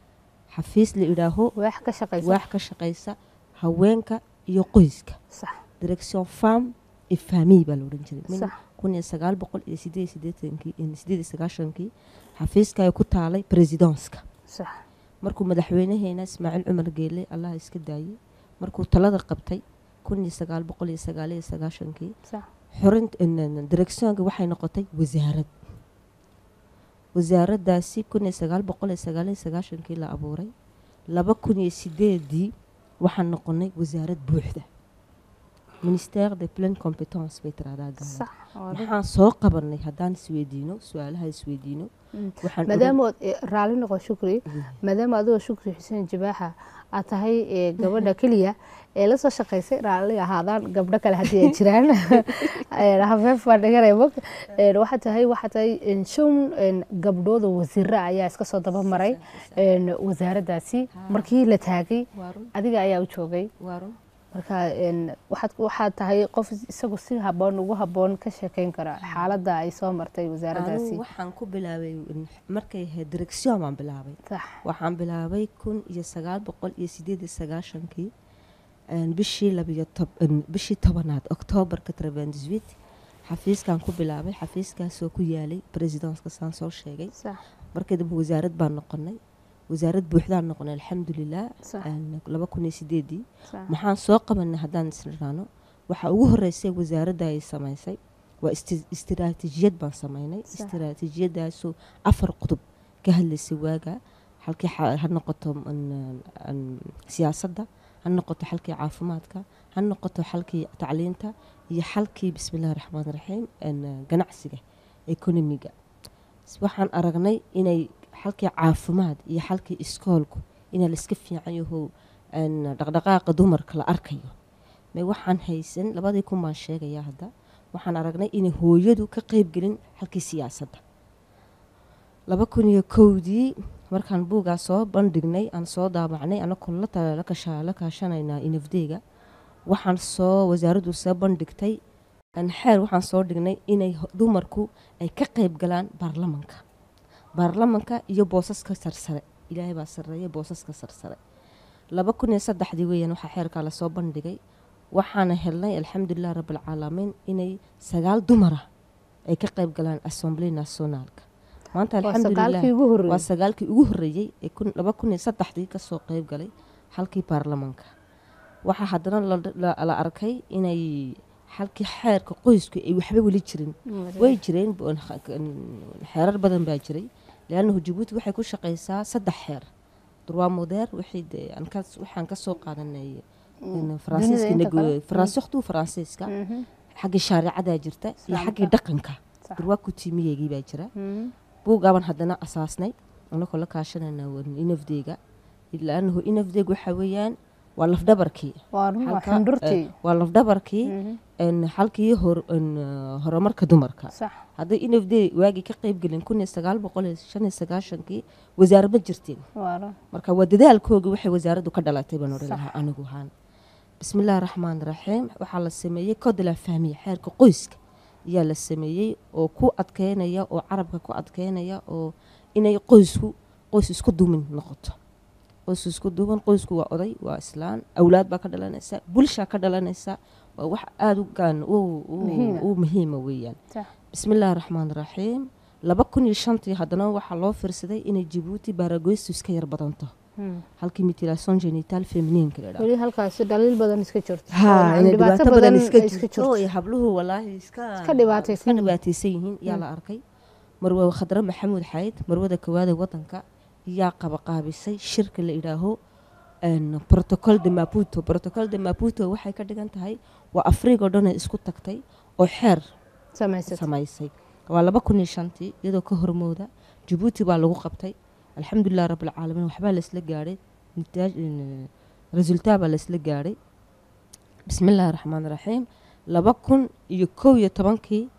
[SPEAKER 5] xafiis la idhaaho
[SPEAKER 2] waax ka shaqaysa
[SPEAKER 5] waax ka shaqaysa haweenka iyo qoyska
[SPEAKER 2] sax
[SPEAKER 5] direction femme et famille baa la odhan jiray Min
[SPEAKER 2] sax
[SPEAKER 5] kun iyo sagaal boqol iyo sideed iyo siddeetankii iyo sideed iyo sagaashankii xafiiska ay ku taalay presidenska
[SPEAKER 2] sax
[SPEAKER 5] markuu madaxweynaheena ismaaciil cumar geele allah iska daayey markuu talada qabtay kun iyo sagaal boqol iyo sagaal iyo sagaashankii
[SPEAKER 2] sax
[SPEAKER 5] xorint directionka waxay noqotay wasaarad wasaaraddaasi kun iyo sagaal boqol iyo sagaal iyo sagaashankii la abuuray laba kun iyo sideedii waxaan noqonay wasaarad buuxda ministère de pleine compétence bay tiraahdaa gaalada
[SPEAKER 2] sax waa dad-
[SPEAKER 5] maxaan soo qabanay haddaan isweydiino su-aalaha isweydiino
[SPEAKER 2] Mm.
[SPEAKER 5] waxaan oran-
[SPEAKER 2] maadaama ood eh, raalli noqo shukri maadaama adigoo shukri xuseen jabaaxa aad tahay eh, gabadha keliya ee la soo shaqaysay raalli ahaadaan gabdho kale haddii ay jiraan Eh, hafeef baan dhiganaya mog Eh, waxaa tahay waxaa tahay eh, shan eh, gabdhooda wasiira ayaa iska soo daba maray eh, wasaaraddaasi markii la taagay
[SPEAKER 5] waa run
[SPEAKER 2] adiga ayaa u joogay
[SPEAKER 5] waa run
[SPEAKER 2] marka een, waxaad waxaad tahay qof isagu si haboon ugu haboon ka sheekeyn kara xaaladda ay soo martay
[SPEAKER 5] anigu
[SPEAKER 2] wasaaraddaasi
[SPEAKER 5] waxaan ku bilaabay in- markay ahayd direction baan bilaabay
[SPEAKER 2] sax
[SPEAKER 5] waxaan bilaabay kun iyo sagaal boqol iyo sideed iyo sagaashankii een, bishii labiyo tob een, bishii tobanaad oktoobarka trevendiswit xafiiskan ku bilaabay xafiiskaasoo ku yaalay presidenska saan soo sheegay
[SPEAKER 2] sax
[SPEAKER 5] markii dambe wasaarad baan noqonay wasaarad buuxdaan noqonay alxamdulilah
[SPEAKER 2] sax
[SPEAKER 5] een, laba kun iyo sideedii
[SPEAKER 2] sax
[SPEAKER 5] maxaan soo qabanay haddaan isniraano waxaa ugu horeysay wasaaradda ay samaysay waa isti- istiraatiijiyad baan samaynay
[SPEAKER 2] Sax.
[SPEAKER 5] istiraatiijiyadaasoo afar qodub ka hadlaysay waaga halkii xa- ha noqoto n- n- siyaasadda ha noqoto xalkii caafimaadka ha noqoto xalkii tacliinta iyo xalkii bismillahi raxmaan raxiim n- ganacsiga economiga S- waxaan aragnay inay xalkii caafimaad iyo xalkii iskoolku inaa laiska fiican yaho n- dhaqdhaqaaqa dumarka la arkayo me waxaan haysan labadii kun baan sheegayaa hadda waxaan aragnay inay hooyadu ka qeybgelin halkii siyaasadda laba kun iyo kowdii markaan buugaa soo bandhignay aan soo daabacnay anakoo la ta- la kasha- la kaashanaynaa inafdeega waxaan soo wasaaraddu soo bandhigtay aan xeer waxaan soo dhignay inay ho- dumarku ay ka qeyb galaan baarlamanka baarlamanka iyo boosaska sarsare ilaahay baa sarreeya boosaska sarsare laba kun iyo saddexdii weeyaan waxaa xeerkaa lasoo bandhigay waxaana helnay alxamdulilah rabbilcaalamiin inay sagaal dumara ay ka qeyb galaan assembly nationaalka maanta
[SPEAKER 2] waa
[SPEAKER 5] alxamdulilah
[SPEAKER 2] sagaalkii ugu
[SPEAKER 5] waa
[SPEAKER 2] horreeyey
[SPEAKER 5] sagaalkii ugu horreeyey ee kun- laba kun iyo saddexdii kasoo qeyb galay halkii baarlamaanka waxaa haddana la- la- la arkay inay halkii xeerka qoysku ay waxba weli jirin way jireen bo- xeerar badan baa jiray leannahu jabuuti waxay ku shaqaysaa saddex xeer durwaa modeer wixii dee aan kas- waxaan kasoo qaadanay in faransiiska
[SPEAKER 2] inta
[SPEAKER 5] nego-
[SPEAKER 2] kale.
[SPEAKER 5] faransiikhtu faransiiska
[SPEAKER 2] Mhm.
[SPEAKER 5] xaggii shaaricadaa jirta iyo
[SPEAKER 2] Islaamka.
[SPEAKER 5] xaggii dhaqanka
[SPEAKER 2] Sax.
[SPEAKER 5] durwaa kutiimiyeygii baa jira
[SPEAKER 2] Mhm.
[SPEAKER 5] buugaaban haddana asaasnay anagoo la kaashanayna inafdeega laanahu inafdeeg waxa weeyaan waa lafdhabarkii
[SPEAKER 2] waa run waa
[SPEAKER 5] Halka,
[SPEAKER 2] xundurtii
[SPEAKER 5] eh, waa lafdhabarkii
[SPEAKER 2] Mhm.
[SPEAKER 5] en halkii hor en, eh, horumarka dumarka
[SPEAKER 2] sax
[SPEAKER 5] hadday inafdeeg waagii ka qayb gelin kun iyo sagaal boqol iyo shan iyo sagaashankii wasaare ma jirteen
[SPEAKER 2] waa run
[SPEAKER 5] marka waa dadaalkooga waxay wasaaraddu ka dhalatay baan odhan
[SPEAKER 2] Sax.
[SPEAKER 5] lahaa anigu ahaan bismillaahi raxmaan raxiim waxaa la sameeyey code la fahmiya xeerka qoyska ayaa la sameeyey oo ku adkeynaya oo carabka ku adkeynaya oo inay qoysku qoys isku dumin noqoto qoys isku duban qoysku waa oday waa islaan awlaad baa ka dhalanaysa bulshaa ka dhalanaysa waa wax aada u gaan u- u-
[SPEAKER 2] Muhiima.
[SPEAKER 5] u muhiima weeyaan
[SPEAKER 2] sax
[SPEAKER 5] bismillaahi raxmaan raxiim laba kun iyo shantii haddana waxaa loo fiirsaday inay jabuuti baaragoystu iska yar badanto
[SPEAKER 2] Mhm.
[SPEAKER 5] halkii mutilation genital feminiinka la
[SPEAKER 2] weli halkaasi dhaliil badan iska jirto
[SPEAKER 5] ha
[SPEAKER 2] oo
[SPEAKER 5] inay
[SPEAKER 2] dhibaato
[SPEAKER 5] dhibaato badan iska
[SPEAKER 2] iska
[SPEAKER 5] jirto
[SPEAKER 2] jirto
[SPEAKER 5] iyo habluhu walaahi iska
[SPEAKER 2] Iska dhibaataysan
[SPEAKER 5] iska dhibaataysan yihiin yaa la arkay marwe khadre maxamuud xayd marwada kowaada wadanka yaa qabaqaabisay shirka la idhaaho en, protocol de maputo protocol de maputo waxay ka dhigan tahay waa afriga oo dhan ay isku tagtay oo xeer
[SPEAKER 2] samaysat
[SPEAKER 5] samaysay waa laba kun iyo shantii iyadoo ka hormooda jabuuti baa lagu qabtay alxamdulilah rabbilcaalamiin waxbaa laysla gaadhay nitaaj resultaa baa laysla gaadhay bismillaahi raxmaan raxiim laba kun iyo kow iyo tobankii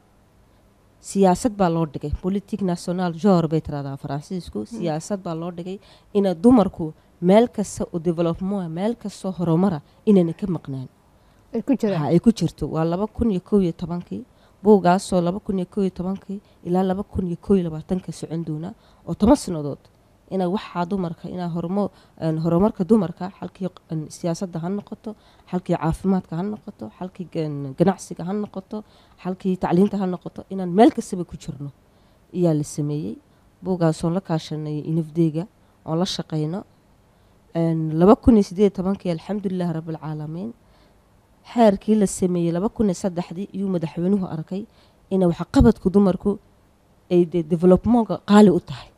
[SPEAKER 5] siyaasad baa loo dhigay politique national jor bay tiraahdaa faransiisku siyaasad baa loo dhigay ina dumarku meel kasta oo development meel kastoo horumara inayna ka maqnaan
[SPEAKER 2] ay ku jiraan
[SPEAKER 5] ha ay ku jirto waa laba kun iyo kow iyo tobankii buugaasoo laba kun iyo kow iyo tobankii ilaa laba kun iyo kow iyo labaatanka socon doona oo toban sannadood inaa waxaa dumarka inaa hormo een, horumarka dumarka halkii een, siyaasadda ha noqoto halkii caafimaadka ha noqoto halkii gan- ganacsiga ha noqoto halkii tacliinta ha noqoto inaan meel kastaba ku jirno ayaa la sameeyey buugaasoon la kaashanay inafdeega oon la shaqayno een, laba kun iyo sideed iyo tobankii alxamdulilahi rabbilcaalamiin xeerkii la sameeyey laba kun iyo saddexdii iyuu madaxweynuhu arkay ina waxqabadku dumarku ay dee developmentka qaali u tahay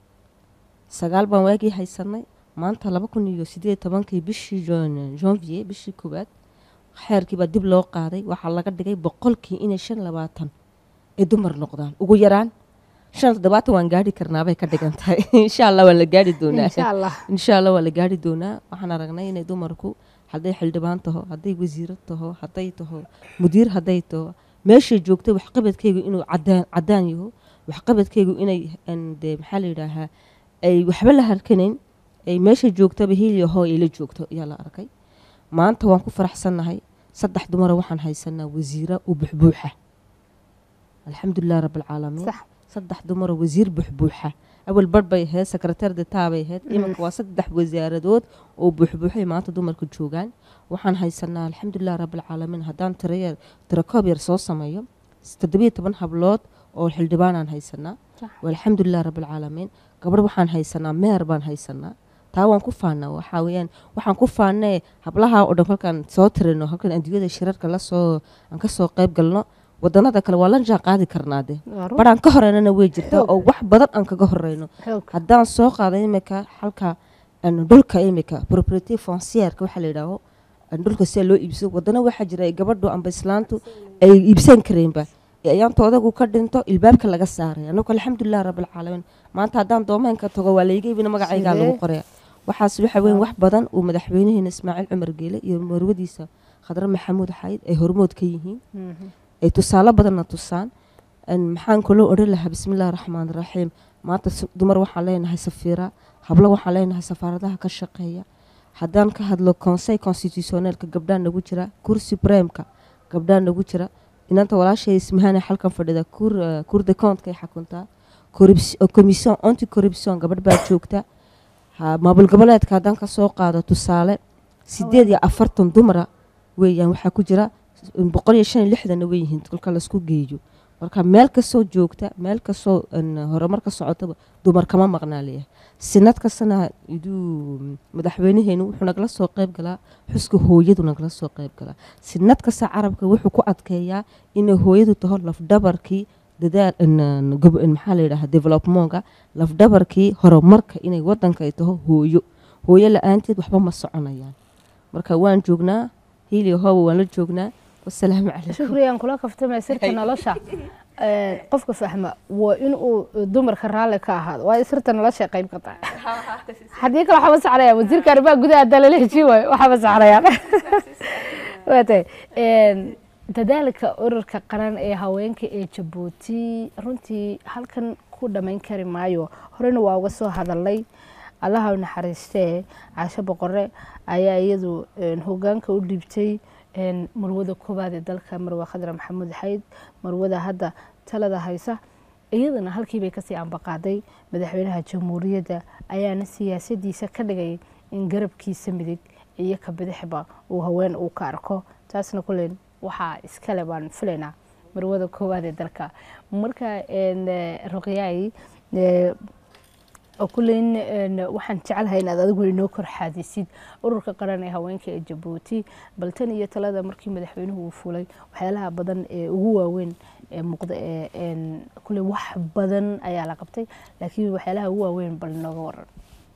[SPEAKER 5] sagaal baan waagii haysanay maanta laba kun iyo sideed iyo tobankii bishii jan- janvier bishii koowaad xeerkii baa dib loo qaaday waxaa laga dhigay boqolkii inay shan iyo labaatan ay dumar noqdaan ugu yaraan shan iyo toddobaatan waan gaari karnaabay ka dhigan tahay insha allah waan la gaari doonaa
[SPEAKER 2] insha allah
[SPEAKER 5] insha allah waa la gaari doonaa waxaan aragnay inay dumarku hadday xildhibaan taho hadday wasiiro taho hadday taho mudiir hadday taho meeshay joogtay waxqabadkeygu inuu cadaan cadaan yaho waxqabadkeygu inay en, dee maxaa la yidhaahaa ay waxba la harkanayn ay meeshay joogtaba hiil yaho ay la joogto ayaa la arkay maanta waan ku faraxsannahay saddex dumara waxaan haysanaa wasiira u buxbuuxa alxamdulilah rabbilcaalamiin
[SPEAKER 2] sax
[SPEAKER 5] saddex dumaro wasiir buxbuuxa awal barh bay ahayd sekretar detaa bay ahayd iminka waa saddex wasaaradood oo buuxbuuxay maanta dumarka joogaan waxaan haysanaa alxamdulilah rabbilcaalamiin haddaan tirayer tirakoob yar soo sameeyo toddobiyo toban hablood oo xildhibaanaan haysanaa
[SPEAKER 2] Sax.
[SPEAKER 5] alxamdulilah rabbilcaalamiin gabadh waxaan haysanaa meer baan haysanaa taa waan ku faanaa waxaa weeyaan waxaan ku faanee hablaha oo dhan kolkaan soo tirino halkan adduunyada shirarka lasoo aan kasoo qayb galno wadanada kale waa la jaan qaadi karnaa de
[SPEAKER 2] waa run
[SPEAKER 5] baraan ka horeynana way jirtaa
[SPEAKER 2] Xoog.
[SPEAKER 5] oo wax badan aan kaga horeyno
[SPEAKER 2] xoog
[SPEAKER 5] haddaan soo qaado imika halka een, dhulka imika property foncierka waxaa la yidhaaho een, dhulka sida loo iibsado wadana waxaa jira ay gabadhu amba islaantu ay iibsan kareenba ee ayaanto odagu ka dhinto ilbaabka laga saaray anagu alxamdulilah rabbilcaalamiin maanta haddaan doomeenka tago waa layga iibina magacaygaa lagu
[SPEAKER 2] Sidee?
[SPEAKER 5] qoraya waxaas waxa weyn wax badan uu madaxweynaheena ismaaciil cumar geele iyo marwadiisa khadre maxamuud xayd ay hormood ka yihiin
[SPEAKER 2] Mhm.
[SPEAKER 5] ay tusaale badanna tusaan Een, maxaan kaloo odhan lahaa bismillahi raxmaan raxiim maanta s- dumar waxaan leenahay safiira hablo waxaan leenahay safaaradaha ka shaqeeya haddaan ka hadlo conseil constitutioneelka gabdhaa nagu jira kur supremeka gabdhaa nagu jira inanta walaashay ismahane halkan fadhida kur eh, kur de contka ay xakuntaa Corruption- eh, commission anti corruption gabadh baa joogta Ha- maamul goboleedka haddaan ka soo qaado tusaale sideed iyo afartan dumara weeyaan waxaa ku jira boqol iyo shan iyo lixdanna way yihiin kolka laisku geeyo marka meel kastoo joogta meel kastoo een, horumar ka socotaba dumar kama maqnaa leeyahay sinad kastana iduu madaxweynaheenu wuxuu nagala soo qayb galaa xuska hooyadu nagala soo qayb galaa sinad kasta carabka wuxuu ku adkeeyaa inay hooyadu taho lafdhabarkii dadaal een, gob- een, maxaa la yidhaha developmentka lafdhabarkii horumarka inay wadanka ay taho hooyo hooyo la-aanteed waxba ma soconayaan marka waan joognaa hiiliyo hooba waan la joognaa wasalaamu calaykum
[SPEAKER 2] shukriyan kula kaftamaya sirta nolosha Ee, qofka fahma waa inuu dumarka raalli ka ahaado waa sirta nolosha qayb ka tahay haddii kale waxaa masaxraya wasiirka arrimaha gudaha haddaa lala heshiin waayo waxaa masaxrayaan waa tahay Een, dadaalka ururka qaran ee haweenka ee jabuuti runtii halkan ku dhammayn kari maayo horena waa uga soo hadalay allaha u naxariistee caasho boqore ayaa iyadu een, hogaanka u dhiibtay een, marwada koowaad ee dalka marwe khadra maxamuud xayd marwada hadda talada haysa iyadana halkii bay kasii ambaqaaday madaxweynaha jamhuuriyadda ayaana siyaasadiisa ka dhigay in garabkiisa midig iyo ka bidixba uu haween uu ka arko taasna kulen waxaa iskale baan filaynaa marwada koowaad ee dalka marka een, eh, ruqyaay eh, oo kuleyn een, waxaan jecelahay inaad adigu inoo kor xaadisid ururka qaran ee haweenka ee jabuuti bal tan iyo talada markii madaxweynuhu uu fulay waxyaalaha badan ee ugu waaweyn ee muuqda ee een, kule wax badan ayaa la qabtay laakiin waxyaalaha ugu waaweyn bal inooga waran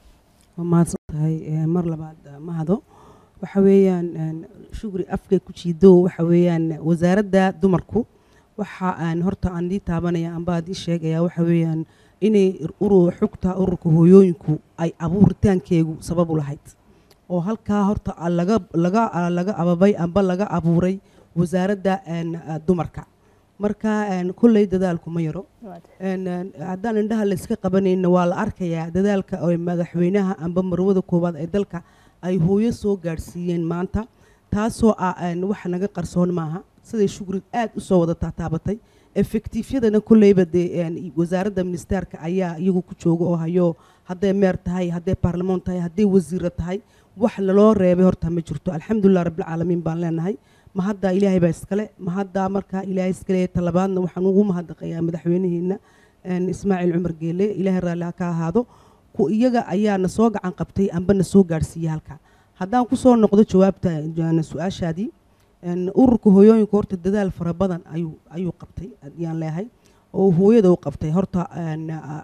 [SPEAKER 4] waa mahadsan tahay Ee, mar labaad ah, mahado waxa weeyaan een, shukri afka ku jiido waxa weeyaan wasaaradda dumarku waxa aan horta aan ii taabanaya amba aan ii sheegaya waxa weeyaan inay urur xugta ururka hooyooyinku ay abuuritaankeegu sabab u lahayd oo halkaa horta ah laga laga ah laga ababay amba laga abuuray wasaaradda een, ah, dumarka marka een, kolley dadaalku ma yaro een, een, haddaan indhaha la iska qabanayna waa la arkayaa dadaalka oo madaxweynaha amba marwada koowaad ee dalka ay hooyo soo gaadhsiiyeen maanta taasoo ah een, wax naga qarsoon maaha siday shukri aad u soo wada taataabatay efektiifyadana kolleyba dee een, wasaaradda ministeerka ayaa iyagu ku jooga oo hayo hadday meer tahay hadday baarlamaan tahay hadday wasiiro tahay wax laloo reebay horta ma jirto alxamdulilah rabbilcaalamiin baan leenahay ma hadda ilaahay baa iskale ma hadda markaa ilaahay iskale talabaadna waxaan ugu mahadnaqayaa madaxweynaheena een, ismaaciil cumar geele ilaahay raalli ha ka ahaado ku iyaga ayaana soo gacan qabtay amba na soo gaadhsiiyey halka haddaan kusoo noqdo jawaabta een, su-aashaadii een, ururka hooyooyinka horta dadaal fara badan ayuu ayuu qabtay ayaan leeyahay oo hooyada u qabtay horta een, a-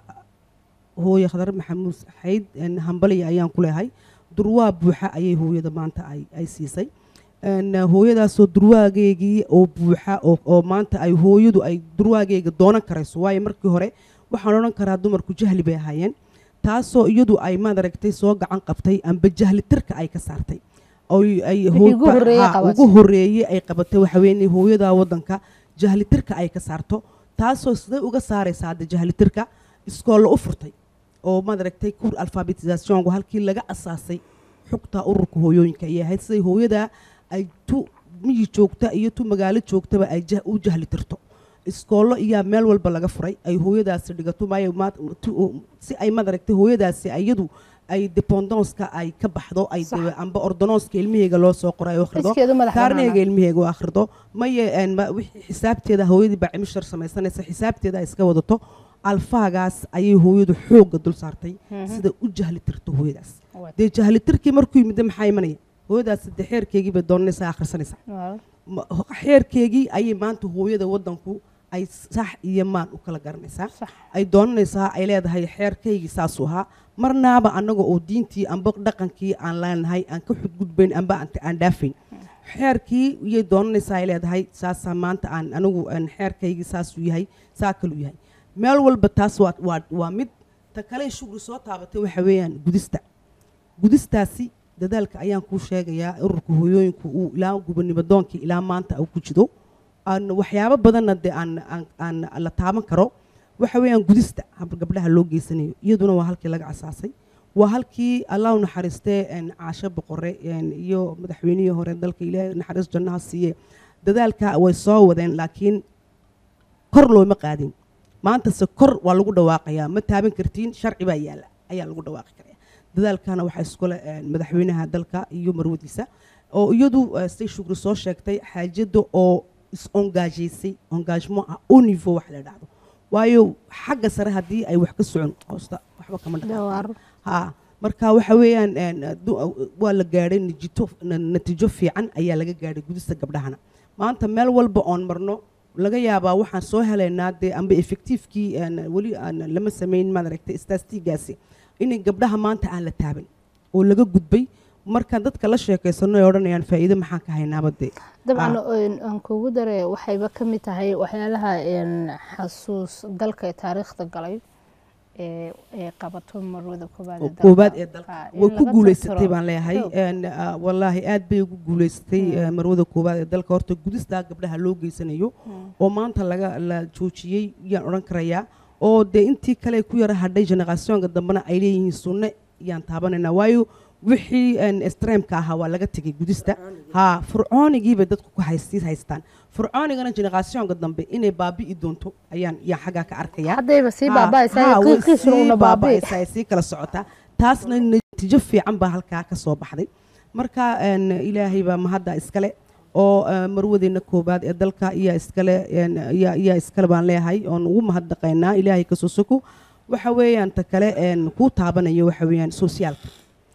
[SPEAKER 4] hooye khadar maxamuud xayd een, hambaliya ayaan ku leeyahay durwaa buuxa ayay hooyada maanta ay ay siisay een, hooyadaasoo durwaageygii oo buuxa oo oo maanta ay hooyadu ay durwaageyga doonan karayso waayo markii hore waxaan odhan karaa dumarku jahli bay ahaayeen taasoo iyadu ay maad aragtay soo gacan qabtay amba jahli tirka ay ka saartay oy ay
[SPEAKER 2] Wixii
[SPEAKER 4] hoo-
[SPEAKER 2] ugu horreeyey
[SPEAKER 4] ha,
[SPEAKER 2] qabatay.
[SPEAKER 4] ugu horreeyey ay qabatay waxa weeye inay hooyada wadanka jahli tirka ay ka saarto taasoo siday uga saaraysa hadda jahli tirka iskoollo u furtay oo maad aragtay kur alfabetisationku halkii laga asaasay xugta ururka hooyooyinka ayay ahayd siday hooyada ay tu miyi joogta iyo tu magaalo joogtaba ay jah- u jahli tirto iskoollo iyaa meel walba laga furay ay hooyadaasi dhigato maayo maad- tu- si ay maad aragtay hooyadaasi iyadu ay dependonska ay ka baxdo ay
[SPEAKER 2] Sax.
[SPEAKER 4] dee- amba ordononska ilmaheyga loo soo qoray oo akhrido
[SPEAKER 2] iskeedu madax
[SPEAKER 4] kaarneyga
[SPEAKER 2] banaana
[SPEAKER 4] ilmaheyga u akhrido maye een, ma- wixii xisaabteeda hooyadii baa cimishar samaysanaysa xisaabteeda ay iska wadato alfaagaas ayay hooyadu xoogga dul saartay sida u jahli tirto hooyadaas dee jahli tirkii markuu yimid maxaa imanaya hooyadaas dee xeerkeygii bay doonanaysaa akhrisanaysaa Ma- ho- xeerkeygii ayay maanta hooyada wadanku ay sax iyo maan u kala garanaysaa
[SPEAKER 2] sax
[SPEAKER 4] ay doonanaysaa ay leedahay xeerkaygii saasuu ahaa marnaaba annaga oo diintii amba dhaqankii aan leenahay aan ka xudgudbayn amba aan aan dhaafayn xeerkii iyay doonanaysaa ay leedahay saasaa maanta aan anigu aan xeerkaygii saasuu yahay saa kaluu yahay meel walba taas waa waa waa mid ta kale shugri soo taabatay waxa weeyaan gudista gudistaasi dadaalka ayaan kuu sheegayaa ururka hooyooyinku uu ilaa gubernimodoonkii ilaa maanta uu ku jido aan waxyaabo badanna dee aan aan aan la taaban karo waxa weeyaan gudista hab- gabdhaha loo geysanayo iyaduna waa halkii laga asaasay waa halkii allah u naxariistee een, caasho boqore een, iyo madaxweynihii hore dalka ilaahay naxariis jannaha siiye dadaalka way soo wadeen laakiin kor looma qaadin maantase kor waa lagu dhawaaqayaa ma taaban kartiin sharci baa yaala ayaa lagu dhawaaqi karaya dadaalkana waxaa iskule een, madaxweynaha dalka iyo marwadiisa oo iyadu eh, siday shugri soo sheegtay xaajada oo is-engaageysay engagement ah au niveau wax la dhacdo waayo xagga sare haddii ay wax ka socon hoosta waxba kama dhaqaaqaan ha marka waxa weeyaan een, du- waa la gaadhay nijito na- natiijo fiican ayaa laga gaadhay gudista gabdhahana maanta meel walba oon marno laga yaabaa waxaan soo helaynaa dee amba effectivekii een, weli aan lama samayn maad aragtay stastigaasi inay gabdhaha maanta aan la taaban oo laga gudbay markaan dadka la sheekaysano ay odhanayaan faa'iido maxaan ka haynaaba dee
[SPEAKER 2] dabcan een, aan kugu dare waxayba ka mid tahay waxyaalaha een, xasuus dalka ee taariikhda galay ee ee qabato marwada koobaad ee dalka.
[SPEAKER 4] koobaad ee dalka
[SPEAKER 2] Ah, in
[SPEAKER 4] way ku
[SPEAKER 2] laga
[SPEAKER 4] guulaysatay
[SPEAKER 2] tirtiro.
[SPEAKER 4] baan leeyahay
[SPEAKER 2] Xoog.
[SPEAKER 4] Een, ah, wallaahi aad bay ugu guulaysatay eh, marwada koobaad ee dalka horta gudistaa gabdhaha loo geysanayo oo maanta laga la joojiyey yaan odhan karayaa oo dee intii kale ku yara hadhay generationka dambena ay leeyihiin sunne yaan taabanaynaa waayo wixii een, extreemka ahaa waa laga tegay gudista ha fircoonigiibay dadku ku haystii haystaan fircoonigana generationka dambe inay baabi'i doonto ayaan yaan xaggaa ka arkayaa
[SPEAKER 2] haddayba sii
[SPEAKER 4] Ha,
[SPEAKER 2] baaba'aysaa
[SPEAKER 4] ha, way
[SPEAKER 2] qiiqiisuna
[SPEAKER 4] sii
[SPEAKER 2] una baabi'i
[SPEAKER 4] baaba'aysaa, ay sii kala socotaa taasna natiijo fiican baa halkaa ka soo baxday marka een, ilaahay baa mahadda iskale oo eh, marwadeena koobaad ee dalka iyaa iskale een, iyaa iyaa iskale baan leeyahay oon ugu mahadnaqaynaa ilaahay kasoo soko waxa weeyaan ta kale een, kuu taabanayo waxa weeyaan sosiaalka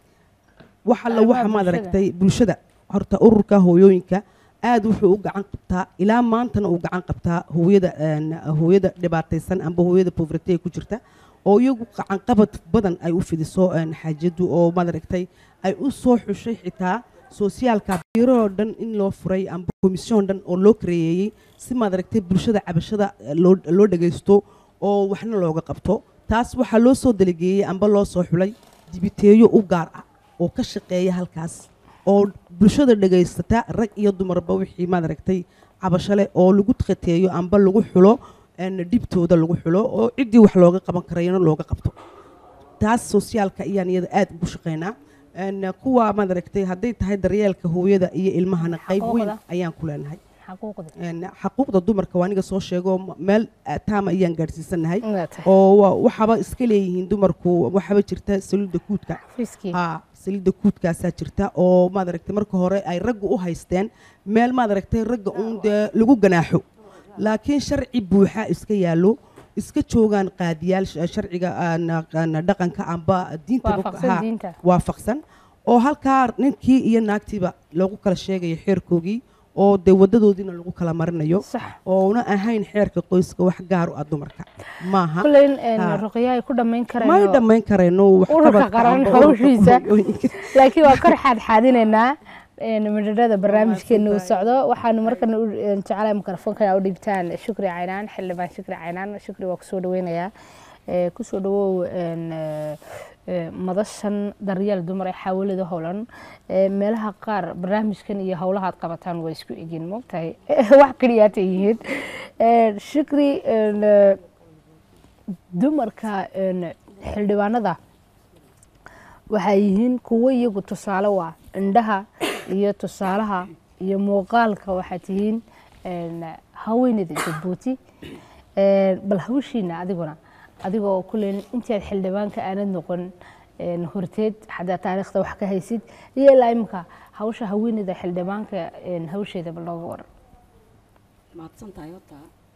[SPEAKER 4] wax alla
[SPEAKER 2] Arrimaha
[SPEAKER 4] waxa maad
[SPEAKER 2] bulshada.
[SPEAKER 4] aragtay bulshada horta ururka hooyooyinka aad wuxuu u gacan qabtaa ilaa maantana uu gacan qabtaa hooyada een, hooyada dhibaataysan amba hooyada poverty ku jirta oo iyagu gacanqabad badan ay u fidiso een, xaajadu oo maad aragtay ay u soo xushay xitaa sosiyaalka biiroo dhan in loo furay amba komisyon dhan oo loo kareeyey si maad aragtay bulshada cabashada eh, loo loo dhagaysto oo waxna looga qabto taas waxaa loo soo delegeeyey amba loo soo xulay dibiteeyo u gaar ah oo ka shaqeeya halkaas oo bulshada dhagaysata rag iyo dumarba wixii maad aragtay cabasho leh oo lagu tqateeyo amba lagu xulo een, dhibtooda lagu xulo oo ciddii wax looga qaban karayana looga qabto taas sosiyaalka ayaan iyada aad ugu shaqaynaa Een, kuwa maad aragtay hadday tahay daryeelka hooyada iyo ilmahana qayb weyn
[SPEAKER 2] Xaquuqda.
[SPEAKER 4] ayaan ku leenahay
[SPEAKER 2] xaquuqda
[SPEAKER 4] Een, xaquuqda dumarka waa aniga soo sheego m- meel ah, taama ayaan gaadhsiisanahay
[SPEAKER 2] Waa tahay.
[SPEAKER 4] oo wa- waxaba iska leeyihiin dumarku waxaba jirta saliidda kuudka
[SPEAKER 2] Xafiiskii.
[SPEAKER 4] haa saliidda kuudkaasaa jirta oo maad aragtay marka hore ay ragga u haysteen meel maad aragtay ragga uun dee lagu ganaaxo laakiin sharci buuxa iska yaallo iska joogaan qaadiyaal sh- sharciga aan- aan dhaqanka amba diinta
[SPEAKER 2] Waafaqsan
[SPEAKER 4] haa,
[SPEAKER 2] diinta.
[SPEAKER 4] waafaqsan oo halkaa ninkii iyo naagtiiba lagu kala sheegayo xeerkoogii oo dee wadadoodiina lagu kala marinayo
[SPEAKER 2] sax
[SPEAKER 4] oona ahayn xeerka qoyska wax gaar u ah dumarka maaha
[SPEAKER 2] kuleyn een,
[SPEAKER 4] Ha.
[SPEAKER 2] ruqya ay ku dhammayn
[SPEAKER 4] may
[SPEAKER 2] karayno
[SPEAKER 4] dhammayn karayno wax
[SPEAKER 2] ururka
[SPEAKER 4] qabadka
[SPEAKER 2] qaran
[SPEAKER 4] amba ururka
[SPEAKER 2] hawshiisa
[SPEAKER 4] hooyooyinka.
[SPEAKER 2] laakiin waa kor xaadxaadinaynaa midhadhada barnaamijkeena uu socdo waxaanu markana u een, jecelahay mikrofoonka inaa u dhiibtaan shukri caynaan xildhibaan shukri caynaan shukri waa kusoo dhaweynayaa Ee, kusoo dhawow een, ee, ee, madashan daryeel dumar ee xawalada howlan Ee, meelaha qaar barnaamijkan iyo howlaha aad qabataan waa isku egin moogtahay wax keliyaatay yihiin Ee, shukri een, ee, dumarka een, xildhibaanada waxay yihiin kuwo iyagu tusaale u ah indhaha iyo tusaalaha iyo muuqaalka waxaad tihiin een, haweeneyda jabuuti Een, bal hawshiina adiguna adigoo kulen intii aad xildhibaanka aanad noqon een, horteed xadaa taariikhda wax ka haysid iyo ilaa imika hawsha haweeneyda xildhibaanka een, hawsheeda bal nooga waran
[SPEAKER 3] mahadsan tahay horta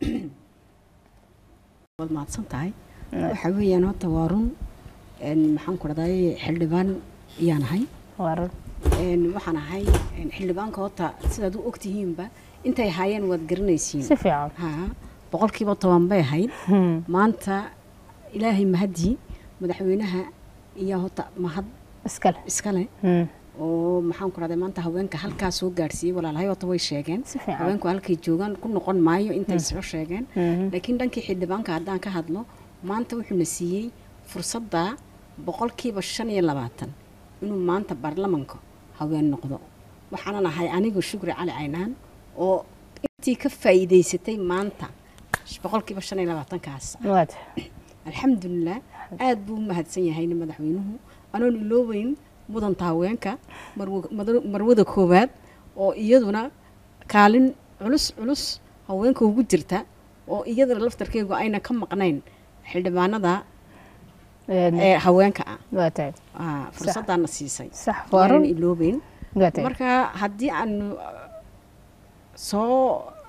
[SPEAKER 3] waad mahadsan tahay waxa weeyaan horta waa run een, maxaan ku dhahday xildhibaan ayaan ahay
[SPEAKER 2] waran
[SPEAKER 3] een, waxaan ahay een, xildhibaanka horta sidaad u ogtihiinba intay ahaayeen waad garanaysiin
[SPEAKER 2] si fiican
[SPEAKER 3] haa boqolkiiba toban bay ahayd
[SPEAKER 2] Hmm.
[SPEAKER 3] maanta ilaahay mahadii madaxweynaha iyo horta mahad
[SPEAKER 2] iskale
[SPEAKER 3] iskale
[SPEAKER 2] Hmm.
[SPEAKER 3] oo maxaan ku dhahday maanta haweenka halkaa soo gaarsiiyey walaalahay horta way sheegeen
[SPEAKER 2] si fiican
[SPEAKER 3] haweenku halkay joogaan ku noqon maayo intay soo sheegeen
[SPEAKER 2] Mhm.
[SPEAKER 3] laakiin dhankii xildhibaanka haddaan ka hadlo maanta wuxuuna siiyey fursadda boqolkiiba shan iyo labaatan inuu maanta baarlamanka haween noqdo waxaanan ahay anigu shukri cali caynaan oo intii ka faa'iidaysatay maanta boqolkiiba shan iyo labaatankaas
[SPEAKER 2] waad
[SPEAKER 3] alxamdulilah aad buu u mahadsan yahayna madaxweynuhu anoon iloobeyn mudanta haweenka marwo- mada- marwada koowaad oo iyaduna kaalin culus culus haweenka ugu jirta oo iyadana laftarkeegu ayna ka maqnayn xildhibaanada
[SPEAKER 2] Een,
[SPEAKER 3] ee haweenka ah
[SPEAKER 2] waa tahay
[SPEAKER 3] Aa, fursadaana siisay
[SPEAKER 2] sax
[SPEAKER 3] waanan
[SPEAKER 2] waran
[SPEAKER 3] iloobeyn
[SPEAKER 2] waa tahay
[SPEAKER 3] marka haddii aanu uh, soo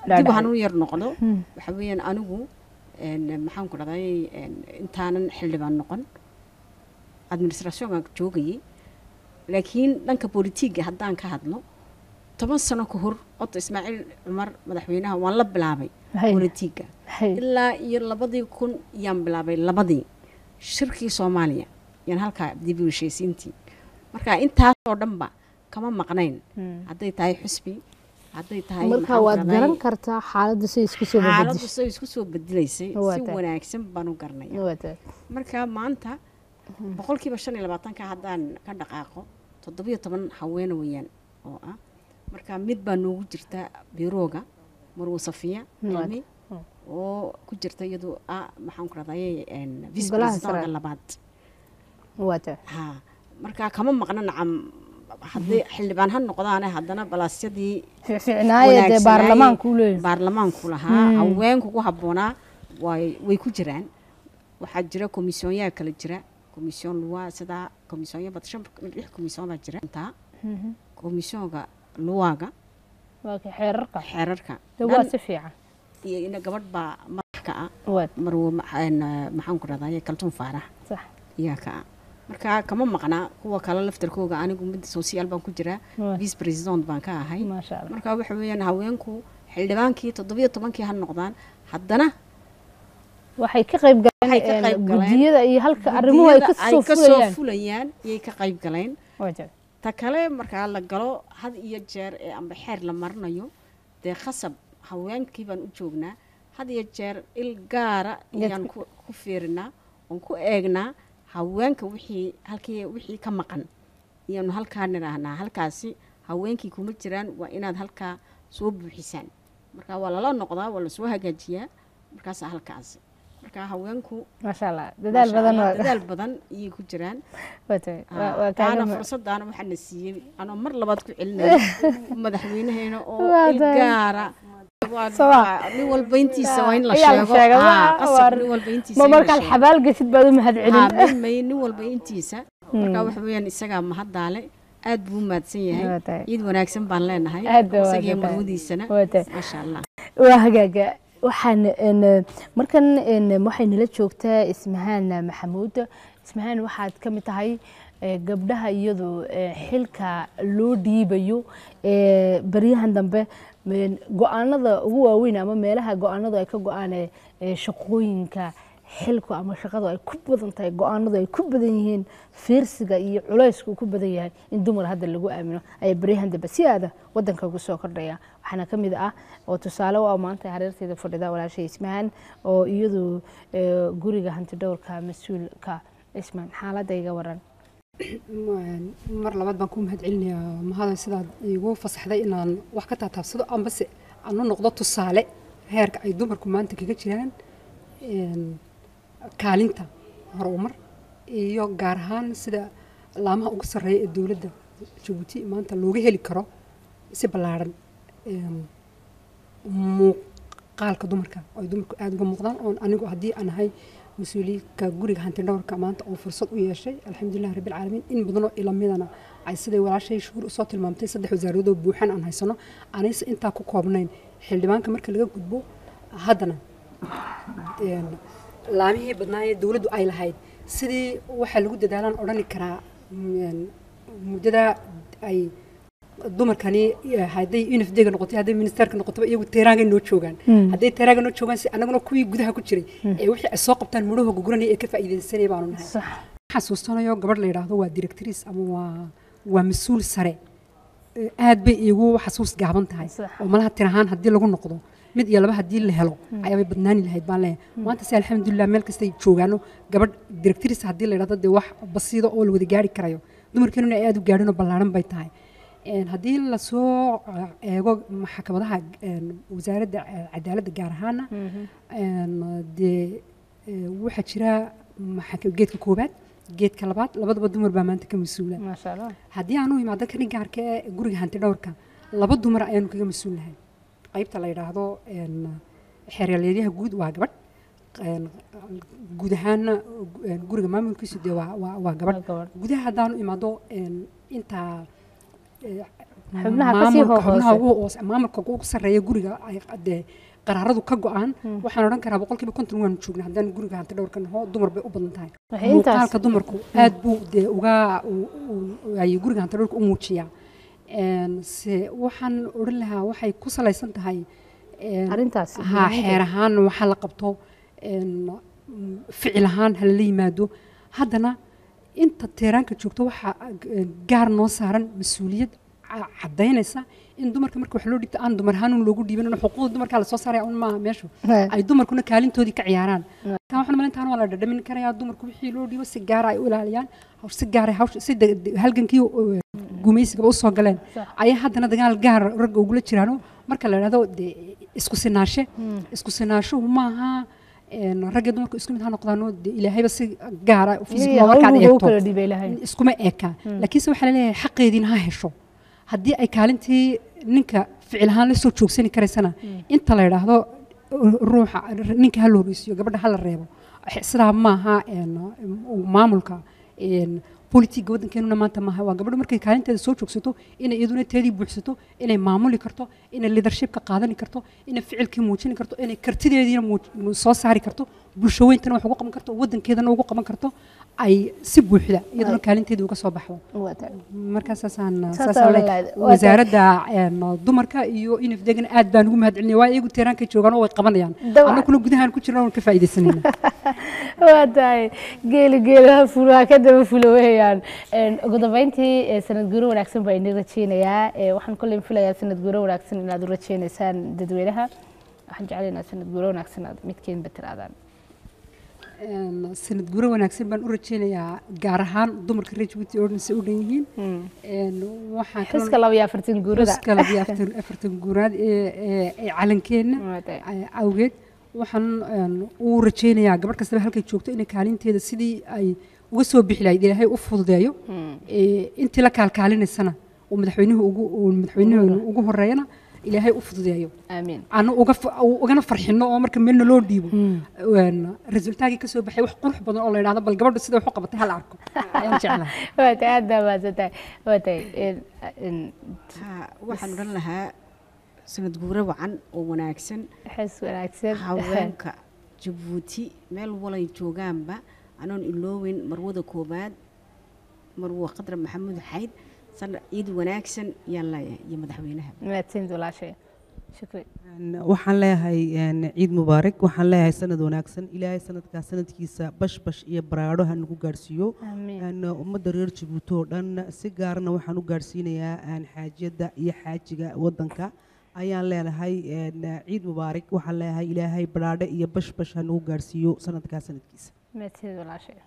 [SPEAKER 3] dib
[SPEAKER 2] Dhaadhacay.
[SPEAKER 3] waxaan u yar noqdo
[SPEAKER 2] Hmm.
[SPEAKER 3] waxa weeyaan anigu een, maxaan ku dhahday een, intaanan xildhibaan noqon administrationka joogayay laakiin dhanka politiga haddaan ka hadlo toban sano ka hor oto ismaaciil cumar madaxweynaha waan la bilaabay
[SPEAKER 2] Hay.
[SPEAKER 3] politiga
[SPEAKER 2] Hay.
[SPEAKER 3] ilaa iyo labadii kun yaan bilaabay labadii shirkii soomaaliya yaan halkaa dib u heshiisiintii marka intaasoo dhanba kama maqnayn
[SPEAKER 2] Hmm.
[SPEAKER 3] hadday tahay xusbi hadday tahay
[SPEAKER 2] marka
[SPEAKER 3] maxaan ku
[SPEAKER 2] waad
[SPEAKER 3] dhahday,
[SPEAKER 2] garan kartaa xaaladdu say isku soo
[SPEAKER 3] xaaladdu
[SPEAKER 2] babadisho
[SPEAKER 3] say isku soo bedelaysay
[SPEAKER 2] Waa
[SPEAKER 3] si
[SPEAKER 2] tahay.
[SPEAKER 3] wanaagsan baan u garanaya
[SPEAKER 2] Waa tahay.
[SPEAKER 3] marka maanta boqolkiiba shan iyo labaatanka haddaan ka dhaqaaqo toddobiyo toban haweene weeyaan oo ah marka mid baa noogu jirta birooga marwo safiya
[SPEAKER 2] Waa
[SPEAKER 3] cilmi oo ku jirta iyadu ah maxaan ku rahdaye vice
[SPEAKER 2] Golaha
[SPEAKER 3] presidentka
[SPEAKER 2] sare.
[SPEAKER 3] labaad
[SPEAKER 2] waa tahay
[SPEAKER 3] ha marka kama maqna nacam haddii xildhibaan ha noqdaane haddana balaasyadii
[SPEAKER 2] fiicnaaye dee
[SPEAKER 3] wanaagsanaayey
[SPEAKER 2] baarlamaanku u leeyahay
[SPEAKER 3] baarlamaanku lahaa haweenku ku habboonaa way way ku jiraan waxaa jira komisyoonyaa kala jira komisyoon luwa sidaa komisyoonyo bad shan lix komisyoon baa jira intaa komisyoonka luwaaga
[SPEAKER 2] waa ka xeerarka
[SPEAKER 3] xeerarka
[SPEAKER 2] dee waa
[SPEAKER 3] dhan
[SPEAKER 2] si fiican
[SPEAKER 3] iyo ina gabadh baa madax ka ah
[SPEAKER 2] waa
[SPEAKER 3] marwo maxaan maxaan ku rahdaye kaltuun faarax
[SPEAKER 2] sax
[SPEAKER 3] iyaa ka ah marka kama maqnaa kuwa kale laftarkooga anigu mid sosiyaal baan ku jiraa
[SPEAKER 2] Waa.
[SPEAKER 3] vice president baan ka ahay
[SPEAKER 2] maasha allah
[SPEAKER 3] marka waxa weeyaan haweenku xildhibaankii toddobiyo tobankii ha noqdaan haddana
[SPEAKER 2] waxay ka qayb
[SPEAKER 3] Waxay ka
[SPEAKER 2] galeen
[SPEAKER 3] qayb galeen.
[SPEAKER 2] gudiyada iyo halka arrimuhu ay ka
[SPEAKER 3] guddiyada
[SPEAKER 2] soo fulayaan
[SPEAKER 3] fulayaan iyay ka qayb galeen
[SPEAKER 2] waa tahay
[SPEAKER 3] ta kale markaa la galo had iyo jeer ee amba xeer la marinayo dee khasab haweenkii baan u joognaa had iyo jeer il gaara ayaan ku ku fiirinaa oon ku eegnaa haweenka wixii halkii wixii ka maqan iyaanu halkaa nidhaahnaa halkaasi haweenkii kuma jiraan waa inaad halkaa soo buuxisaan marka waa lala noqdaa waa lasoo hagaajiyaa markaasa halkaasi marka haweenku
[SPEAKER 2] maasha allah dadaal
[SPEAKER 3] maasha
[SPEAKER 2] badan
[SPEAKER 3] Allah,
[SPEAKER 2] waa
[SPEAKER 3] dadaal badan ayay ku jiraan
[SPEAKER 2] waa tahay waa- waa
[SPEAKER 3] taana
[SPEAKER 2] kaaga ma-
[SPEAKER 3] fursadaana waxaa na siiyey anoo mar labaad ku celinaya madaxweynaheena oo
[SPEAKER 2] Waa
[SPEAKER 3] il
[SPEAKER 2] tahay.
[SPEAKER 3] gaara Waa-
[SPEAKER 2] Soo
[SPEAKER 3] waa- nin walba intiisa waa in la
[SPEAKER 2] Ayaa la
[SPEAKER 3] sheego
[SPEAKER 2] sheega,
[SPEAKER 3] Haa,
[SPEAKER 2] waa-
[SPEAKER 3] qasab
[SPEAKER 2] waa-
[SPEAKER 3] nin walba intiisa
[SPEAKER 2] ma
[SPEAKER 3] in la
[SPEAKER 2] markaad
[SPEAKER 3] sheego.
[SPEAKER 2] xabaal geshid baad u mahad
[SPEAKER 3] Haa,
[SPEAKER 2] celin
[SPEAKER 3] mid may nin walba intiisa marka waxa weeyaan isagaa mahaddaale aad buu u mahadsan
[SPEAKER 2] Waa
[SPEAKER 3] yahay
[SPEAKER 2] tahay.
[SPEAKER 3] ciid wanaagsan baan leenahay
[SPEAKER 2] Aad baa
[SPEAKER 3] isagiyo
[SPEAKER 2] wanaagsan.
[SPEAKER 3] marwadiisana
[SPEAKER 2] Waa tahay.
[SPEAKER 3] maasha allah
[SPEAKER 2] waa hagaaga waxaan een, markan een, waxay nala joogtaa ismahaan maxamuud ismahaan waxaad ka mid tahay ee, gabdhaha iyadu ee, xilka loo dhiibayo ee, baryahan dambe een, go-aanada ugu waaweyn ama meelaha go-aanadu ay ka go-aan ee, ee, shaqooyinka xilku ama shaqadu ay ku badan tahay go-aanadu ay ku badan yihiin fiirsiga iyo culaysku uu ku badan yahay in dumar hadda lagu aamino ayaa baryahan dambe si aada wadanka ugu soo kordhaya waxaana ka mid ah oo tusaale u ah maanta hareerteeda fadhida walaashay ismahaan oo iyadu ee, guriga hantidhowrka mas-uulka ismaan xaaladda iga waran
[SPEAKER 6] Ma- mar labaad baan ku mahad celinayaa mahada sidaad iigu fasaxday inaan wax ka taataabsado ambase aan u noqdo tusaale heerka ay dumarku maanta kaga jiraan een, kaalinta horumar iyo gaar ahaan sida laamaha ugu sarreeya ee dowladda jabuuti maanta looga heli karo si ballaaran een, muuqaalka dumarka oo ay dumarku aada uga muuqdaan oon anigu haddii aan ahay mas-uuliyiinka guriga hantidhowrka maanta oo fursad u yeeshay alxamdulilah rabbilcaalamiin in badanoo ilamidana ay siday walaashay shuhur usoo tilmaamtay saddex wasaaradoo buuxan aan haysano aanayse intaa ku koobnayn xildhibaanka marka laga gudbo haddana een, laamihii badnaayee dowladdu ay lahayd sidii waxaa lagu dadaalaan odhani karaa een, muddada ay dumarkani eh, hadday unifdega noqotay hadday ministerka noqotaba iyagu teeraangay noo joogaan hadday teeraanga noo joogaan si annaguna kuwii gudaha ku jiray ee wixii ay soo qabtaan mudhahooga guranaya ee ka faa'iidaysanaya baanu nahay
[SPEAKER 2] sax
[SPEAKER 6] xasuustanayo gabadh la yidhaahdo waa directrice ama waa waa mas-uul sare ee aad bay iigu xasuus gaaban tahay
[SPEAKER 2] Sax.
[SPEAKER 6] oo malaha tir ahaan haddii lagu noqdo mid iyo laba haddii la helo ayaabay badnaani lahayd baan leeyahay maanta se alxamdulilah meel kastay joogaano gabadh directrice haddii la yidhahdo dee wax basiido oo la wada gaari karayo dumarkeenuna ay aad u gaadhin oo ballaaran bay tahay Een, haddii lasoo eh, eego maxkamadaha een, wasaaradda eh, cadaaladda gaar ahaana een, dee eh, waxaa jira maxaka- geedka koobaad geedka labaad labadaba dumar baa maanta ka mas-uula
[SPEAKER 2] maasha allah
[SPEAKER 6] haddii aanu imaado kani gaarka ee guriga hanti dhowrka laba dumar ayaanu kaga mas-uulnahay qaybta la yidhaahdo een, xeeryalyadyaha guud waa gabadh een, guud ahaana een, guriga maamulkiisu dee waa- waa waa gabadh
[SPEAKER 2] Waa gabadh.
[SPEAKER 6] gudaha haddaanu imaado een, intaa eh,
[SPEAKER 2] Xubnaha ka sii
[SPEAKER 6] maamulka-
[SPEAKER 2] hoose.
[SPEAKER 6] xubnaha ugu hoose maamulka ugu sarreeya guriga ay dee qaraaradu ka go-aan waxaan odhan karaa boqolkiiba konton waanu joognaa haddaan guriga hanti dhowrka naho dumar bay u badan tahay
[SPEAKER 2] Waxay intaas-
[SPEAKER 6] muuqaalka dumarku aad buu dee uga u- u- ay guriga hanti dhowrka u muujiyaa Een, se waxaan odhan lahaa waxay ku salaysan tahay een,
[SPEAKER 2] Arrintaas,
[SPEAKER 6] ha
[SPEAKER 2] muhiimada.
[SPEAKER 6] xeer ahaan waxaa la qabto een, mm, ficil ahaan halala yimaado haddana inta teeraanka joogto waxaa eh, gaar noo saaran mas-uuliyad ca- caddaynaysa in dumarka marka wax loo dhigto aan dumar ahaan un loogu dhiiban xuquuqda dumarkaa lasoo saaraya un maaha meeshu
[SPEAKER 2] He.
[SPEAKER 6] ay dumarkuna kaalintoodii ka ciyaaraan taa waxaan malintaan waa la dhadhamin karayaa dumarku wixii loo dhiibo si gaara ay u ilaaliyaan hawsh si gaara hawsh si de- de- halgankii uh, gumaysigaba usoo galeen
[SPEAKER 2] Sax.
[SPEAKER 6] ayaa haddana dagaal gaar ragga ugula jiraano marka la idhahdo dee isku sinaashe isku sinaashuhu maaha een, ragga dumarku isku mid ha noqdaano dee ilaahayba si gaara fiiskuma
[SPEAKER 2] Iyaga
[SPEAKER 6] markaad
[SPEAKER 2] hawlgooda u
[SPEAKER 6] eegto
[SPEAKER 2] kala dhibay lahayn.
[SPEAKER 6] iskuma eka laakiinse waxaa laleeyahay xaqeediina ha hesho haddii ay kaalintii ninka ficil ahaan la soo joogsani karaysana inta la yidhaahdo ruuxa ninka ha la horeysiiyo gabadha ha la reebo sidaa maaha een, maamulka een, bolitiga waddankeenuna maanta maaha waa gabadhu markay kaalinteeda soo joogsato inay iyaduna teedii buuxsato inay maamuli karto inay leadershipka qaadani karto inay ficilkii muujini karto inay kartideediina muuj- soo saari karto bulsho weyntana wax ugu qaban karto waddankeedana ugu qaban karto ay si buuxda iyaduna kaalinteedii uga soo baxdo
[SPEAKER 2] Waa tahay.
[SPEAKER 6] markaa saasaan
[SPEAKER 2] Saas
[SPEAKER 6] saasaan
[SPEAKER 2] oo
[SPEAKER 6] le-
[SPEAKER 2] la- waa
[SPEAKER 6] wasaaradda een, dumarka iyo inif degan aad baan ugu mahadcelinaya waa iyagu teeraanka joogaan oo way qabanayaan
[SPEAKER 2] Dabcan.
[SPEAKER 6] annaguna gudahaan ku jirna waan ka faa'iidaysanayna
[SPEAKER 2] waa tahay geeli geelaha fulaha ka daba fula weyaan Een, ugu dambeyntii ee, sanad guuro wanaagsan baa idin rajeynayaa Ee, waxaan kolley filayaa sanad guuro wanaagsan inaad u rajeynaysaan dadweynaha waxaan jeclay inaad sanad guuro wanaagsan aad midkeenba tiraadaan
[SPEAKER 6] Een, sanad guuro wanaagsan baan u rajeynayaa gaar ahaan dumarka reer jabuuti oo dhan se u dhan yihiin Een, waxaan kaloo-
[SPEAKER 2] xuska laba iyo afartan guurada
[SPEAKER 6] xuska laba iyo afartan- afartan guuraad ee ee- ee calankeenna
[SPEAKER 2] Waa tahay.
[SPEAKER 6] ay- awgeed waxaan een, u rajeynayaa gabadh kastaba halkay joogto inay kaalinteeda sidii ay uga soo bixi lahayd ilaahay u fududeeyo Ee, intii la kaalkaalinaysana uu madaxweynuhu ugu uu madaxweynuhu ugu horeeyana ilaahay u fududeeyo
[SPEAKER 2] aamiin
[SPEAKER 6] aanu uga fa- u- ugana farxino oo marka meelna loo dhiibo Een, resultaagii ka soo baxay wax qurux badan oo la yidhahdo bal gabadhu sida wax u qabatay ha la arko ayaan jeclahay
[SPEAKER 2] waa tahay aad baa mahadsan tahay waa tahay Een, een,
[SPEAKER 3] Ha, waxaan odhan lahaa sanad guuro wacan oo wanaagsan
[SPEAKER 2] xis wanaagsan
[SPEAKER 3] haweenka jabuuti meel walay joogaanba anoon ilooweyn marwada koobaad marwo qadra maxamuud xayd sana ciid wanaagsan yaan leeyahay iyo madaxweynaha
[SPEAKER 2] mahadsanid walaashay shukri
[SPEAKER 4] Een, waxaan leeyahay een, ciid mubaarak waxaan leeyahay sanad wanaagsan ilaahay sanadkaa sanadkiisa bash bash iyo baraadho ha nagu gaadhsiiyo
[SPEAKER 2] Amiin.
[SPEAKER 4] Een, ummadda reer jabuuti oo dhan si gaarna waxaan u gaadhsiinayaa een, xaajiyadda iyo xaajiga waddanka ayaan leenahay een, ciid mubaarak waxaan leeyahay ilaahay baraadho iyo bash bash ha nagu gaadhsiiyo sanadkaa sanadkiisa
[SPEAKER 2] mahadsanid walaashay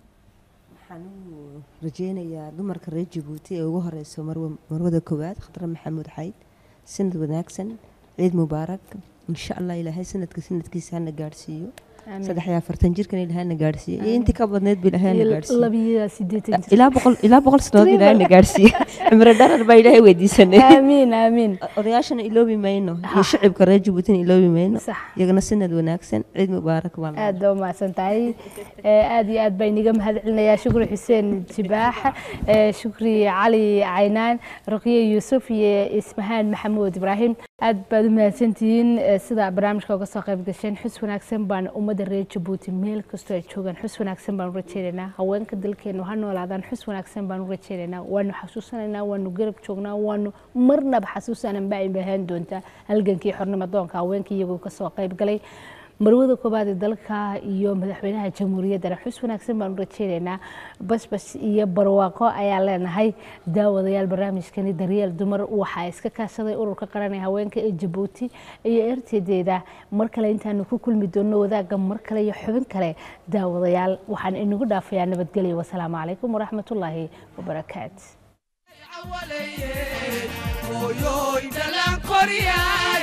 [SPEAKER 5] waxaan u rajeynayaa dumarka reer jabuuti ee ugu horeyso marwa marwada koowaad khadra maxamuud xayd sanad wanaagsan ciid mubaarak insha allah ilaahay sanadka sanadkiisa hana gaadhsiiyo
[SPEAKER 2] Amiin.
[SPEAKER 5] saddex iyo afartan jirkan ilaahay hana gaadhsiiyo iyo intii ka badneed ba ilaahay hana gaadhsiiyo
[SPEAKER 2] labiyo siddeetan jir
[SPEAKER 5] ilaa boqol ilaa boqol sanood ilaahay na gaadhsiiyo cimro dharar baa ilaahay weydiisanay
[SPEAKER 2] aamiin aamiin
[SPEAKER 5] odayaashana iloobi mayno iyo shacibka reer jabuutina iloobi mayno
[SPEAKER 2] Sax.
[SPEAKER 5] iyagana sanad wanaagsan ciid mubaarak baan
[SPEAKER 2] aad baa umahadsan tahay Ee, aad iyo aad baa iniga mahad celinayaa shukri xuseen jibaax ee, shukri cali caynaan ruqye yuusuf iyo ismahaan maxamuud ibraahim aad baad u mahadsantihiin ee, sida barnaamijka uga soo qayb gasheen xus wanaagsan baan ummadda reer jabuuti meel kastoo ay joogaan xus wanaagsan baan u rajeynaynaa haweenka dalkeenu ha noolaadaan xus wanaagsan baan u rajeynaynaa waanu xasuusanaynaa waanu garab joognaa waanu marnaba xasuusanan baa ay bahaan doontaa halgankii xornimo doonka haweenkii iyagoo kasoo qayb galay marwada koobaad ee dalka iyo madaxweynaha jamhuuriyaddana xus wanaagsan baan u rajeynaynaa basbas iyo barwaaqo ayaa leenahay daawadayaal barnaamijkani daryeel dumar waxaa iska kaashaday ururka qaran ee haweenka ee jabuuti iyo ertedeeda mar kale intaanu ku kulmi doono wadaagga mar kale iyo xubin kale daawadayaal waxaan inagu dhaafayaa nabadgelyo wasalaamu calaykum waraxmatullaahi wabarakaatu
[SPEAKER 1] awaleeye hooyooy dhalaan koryaay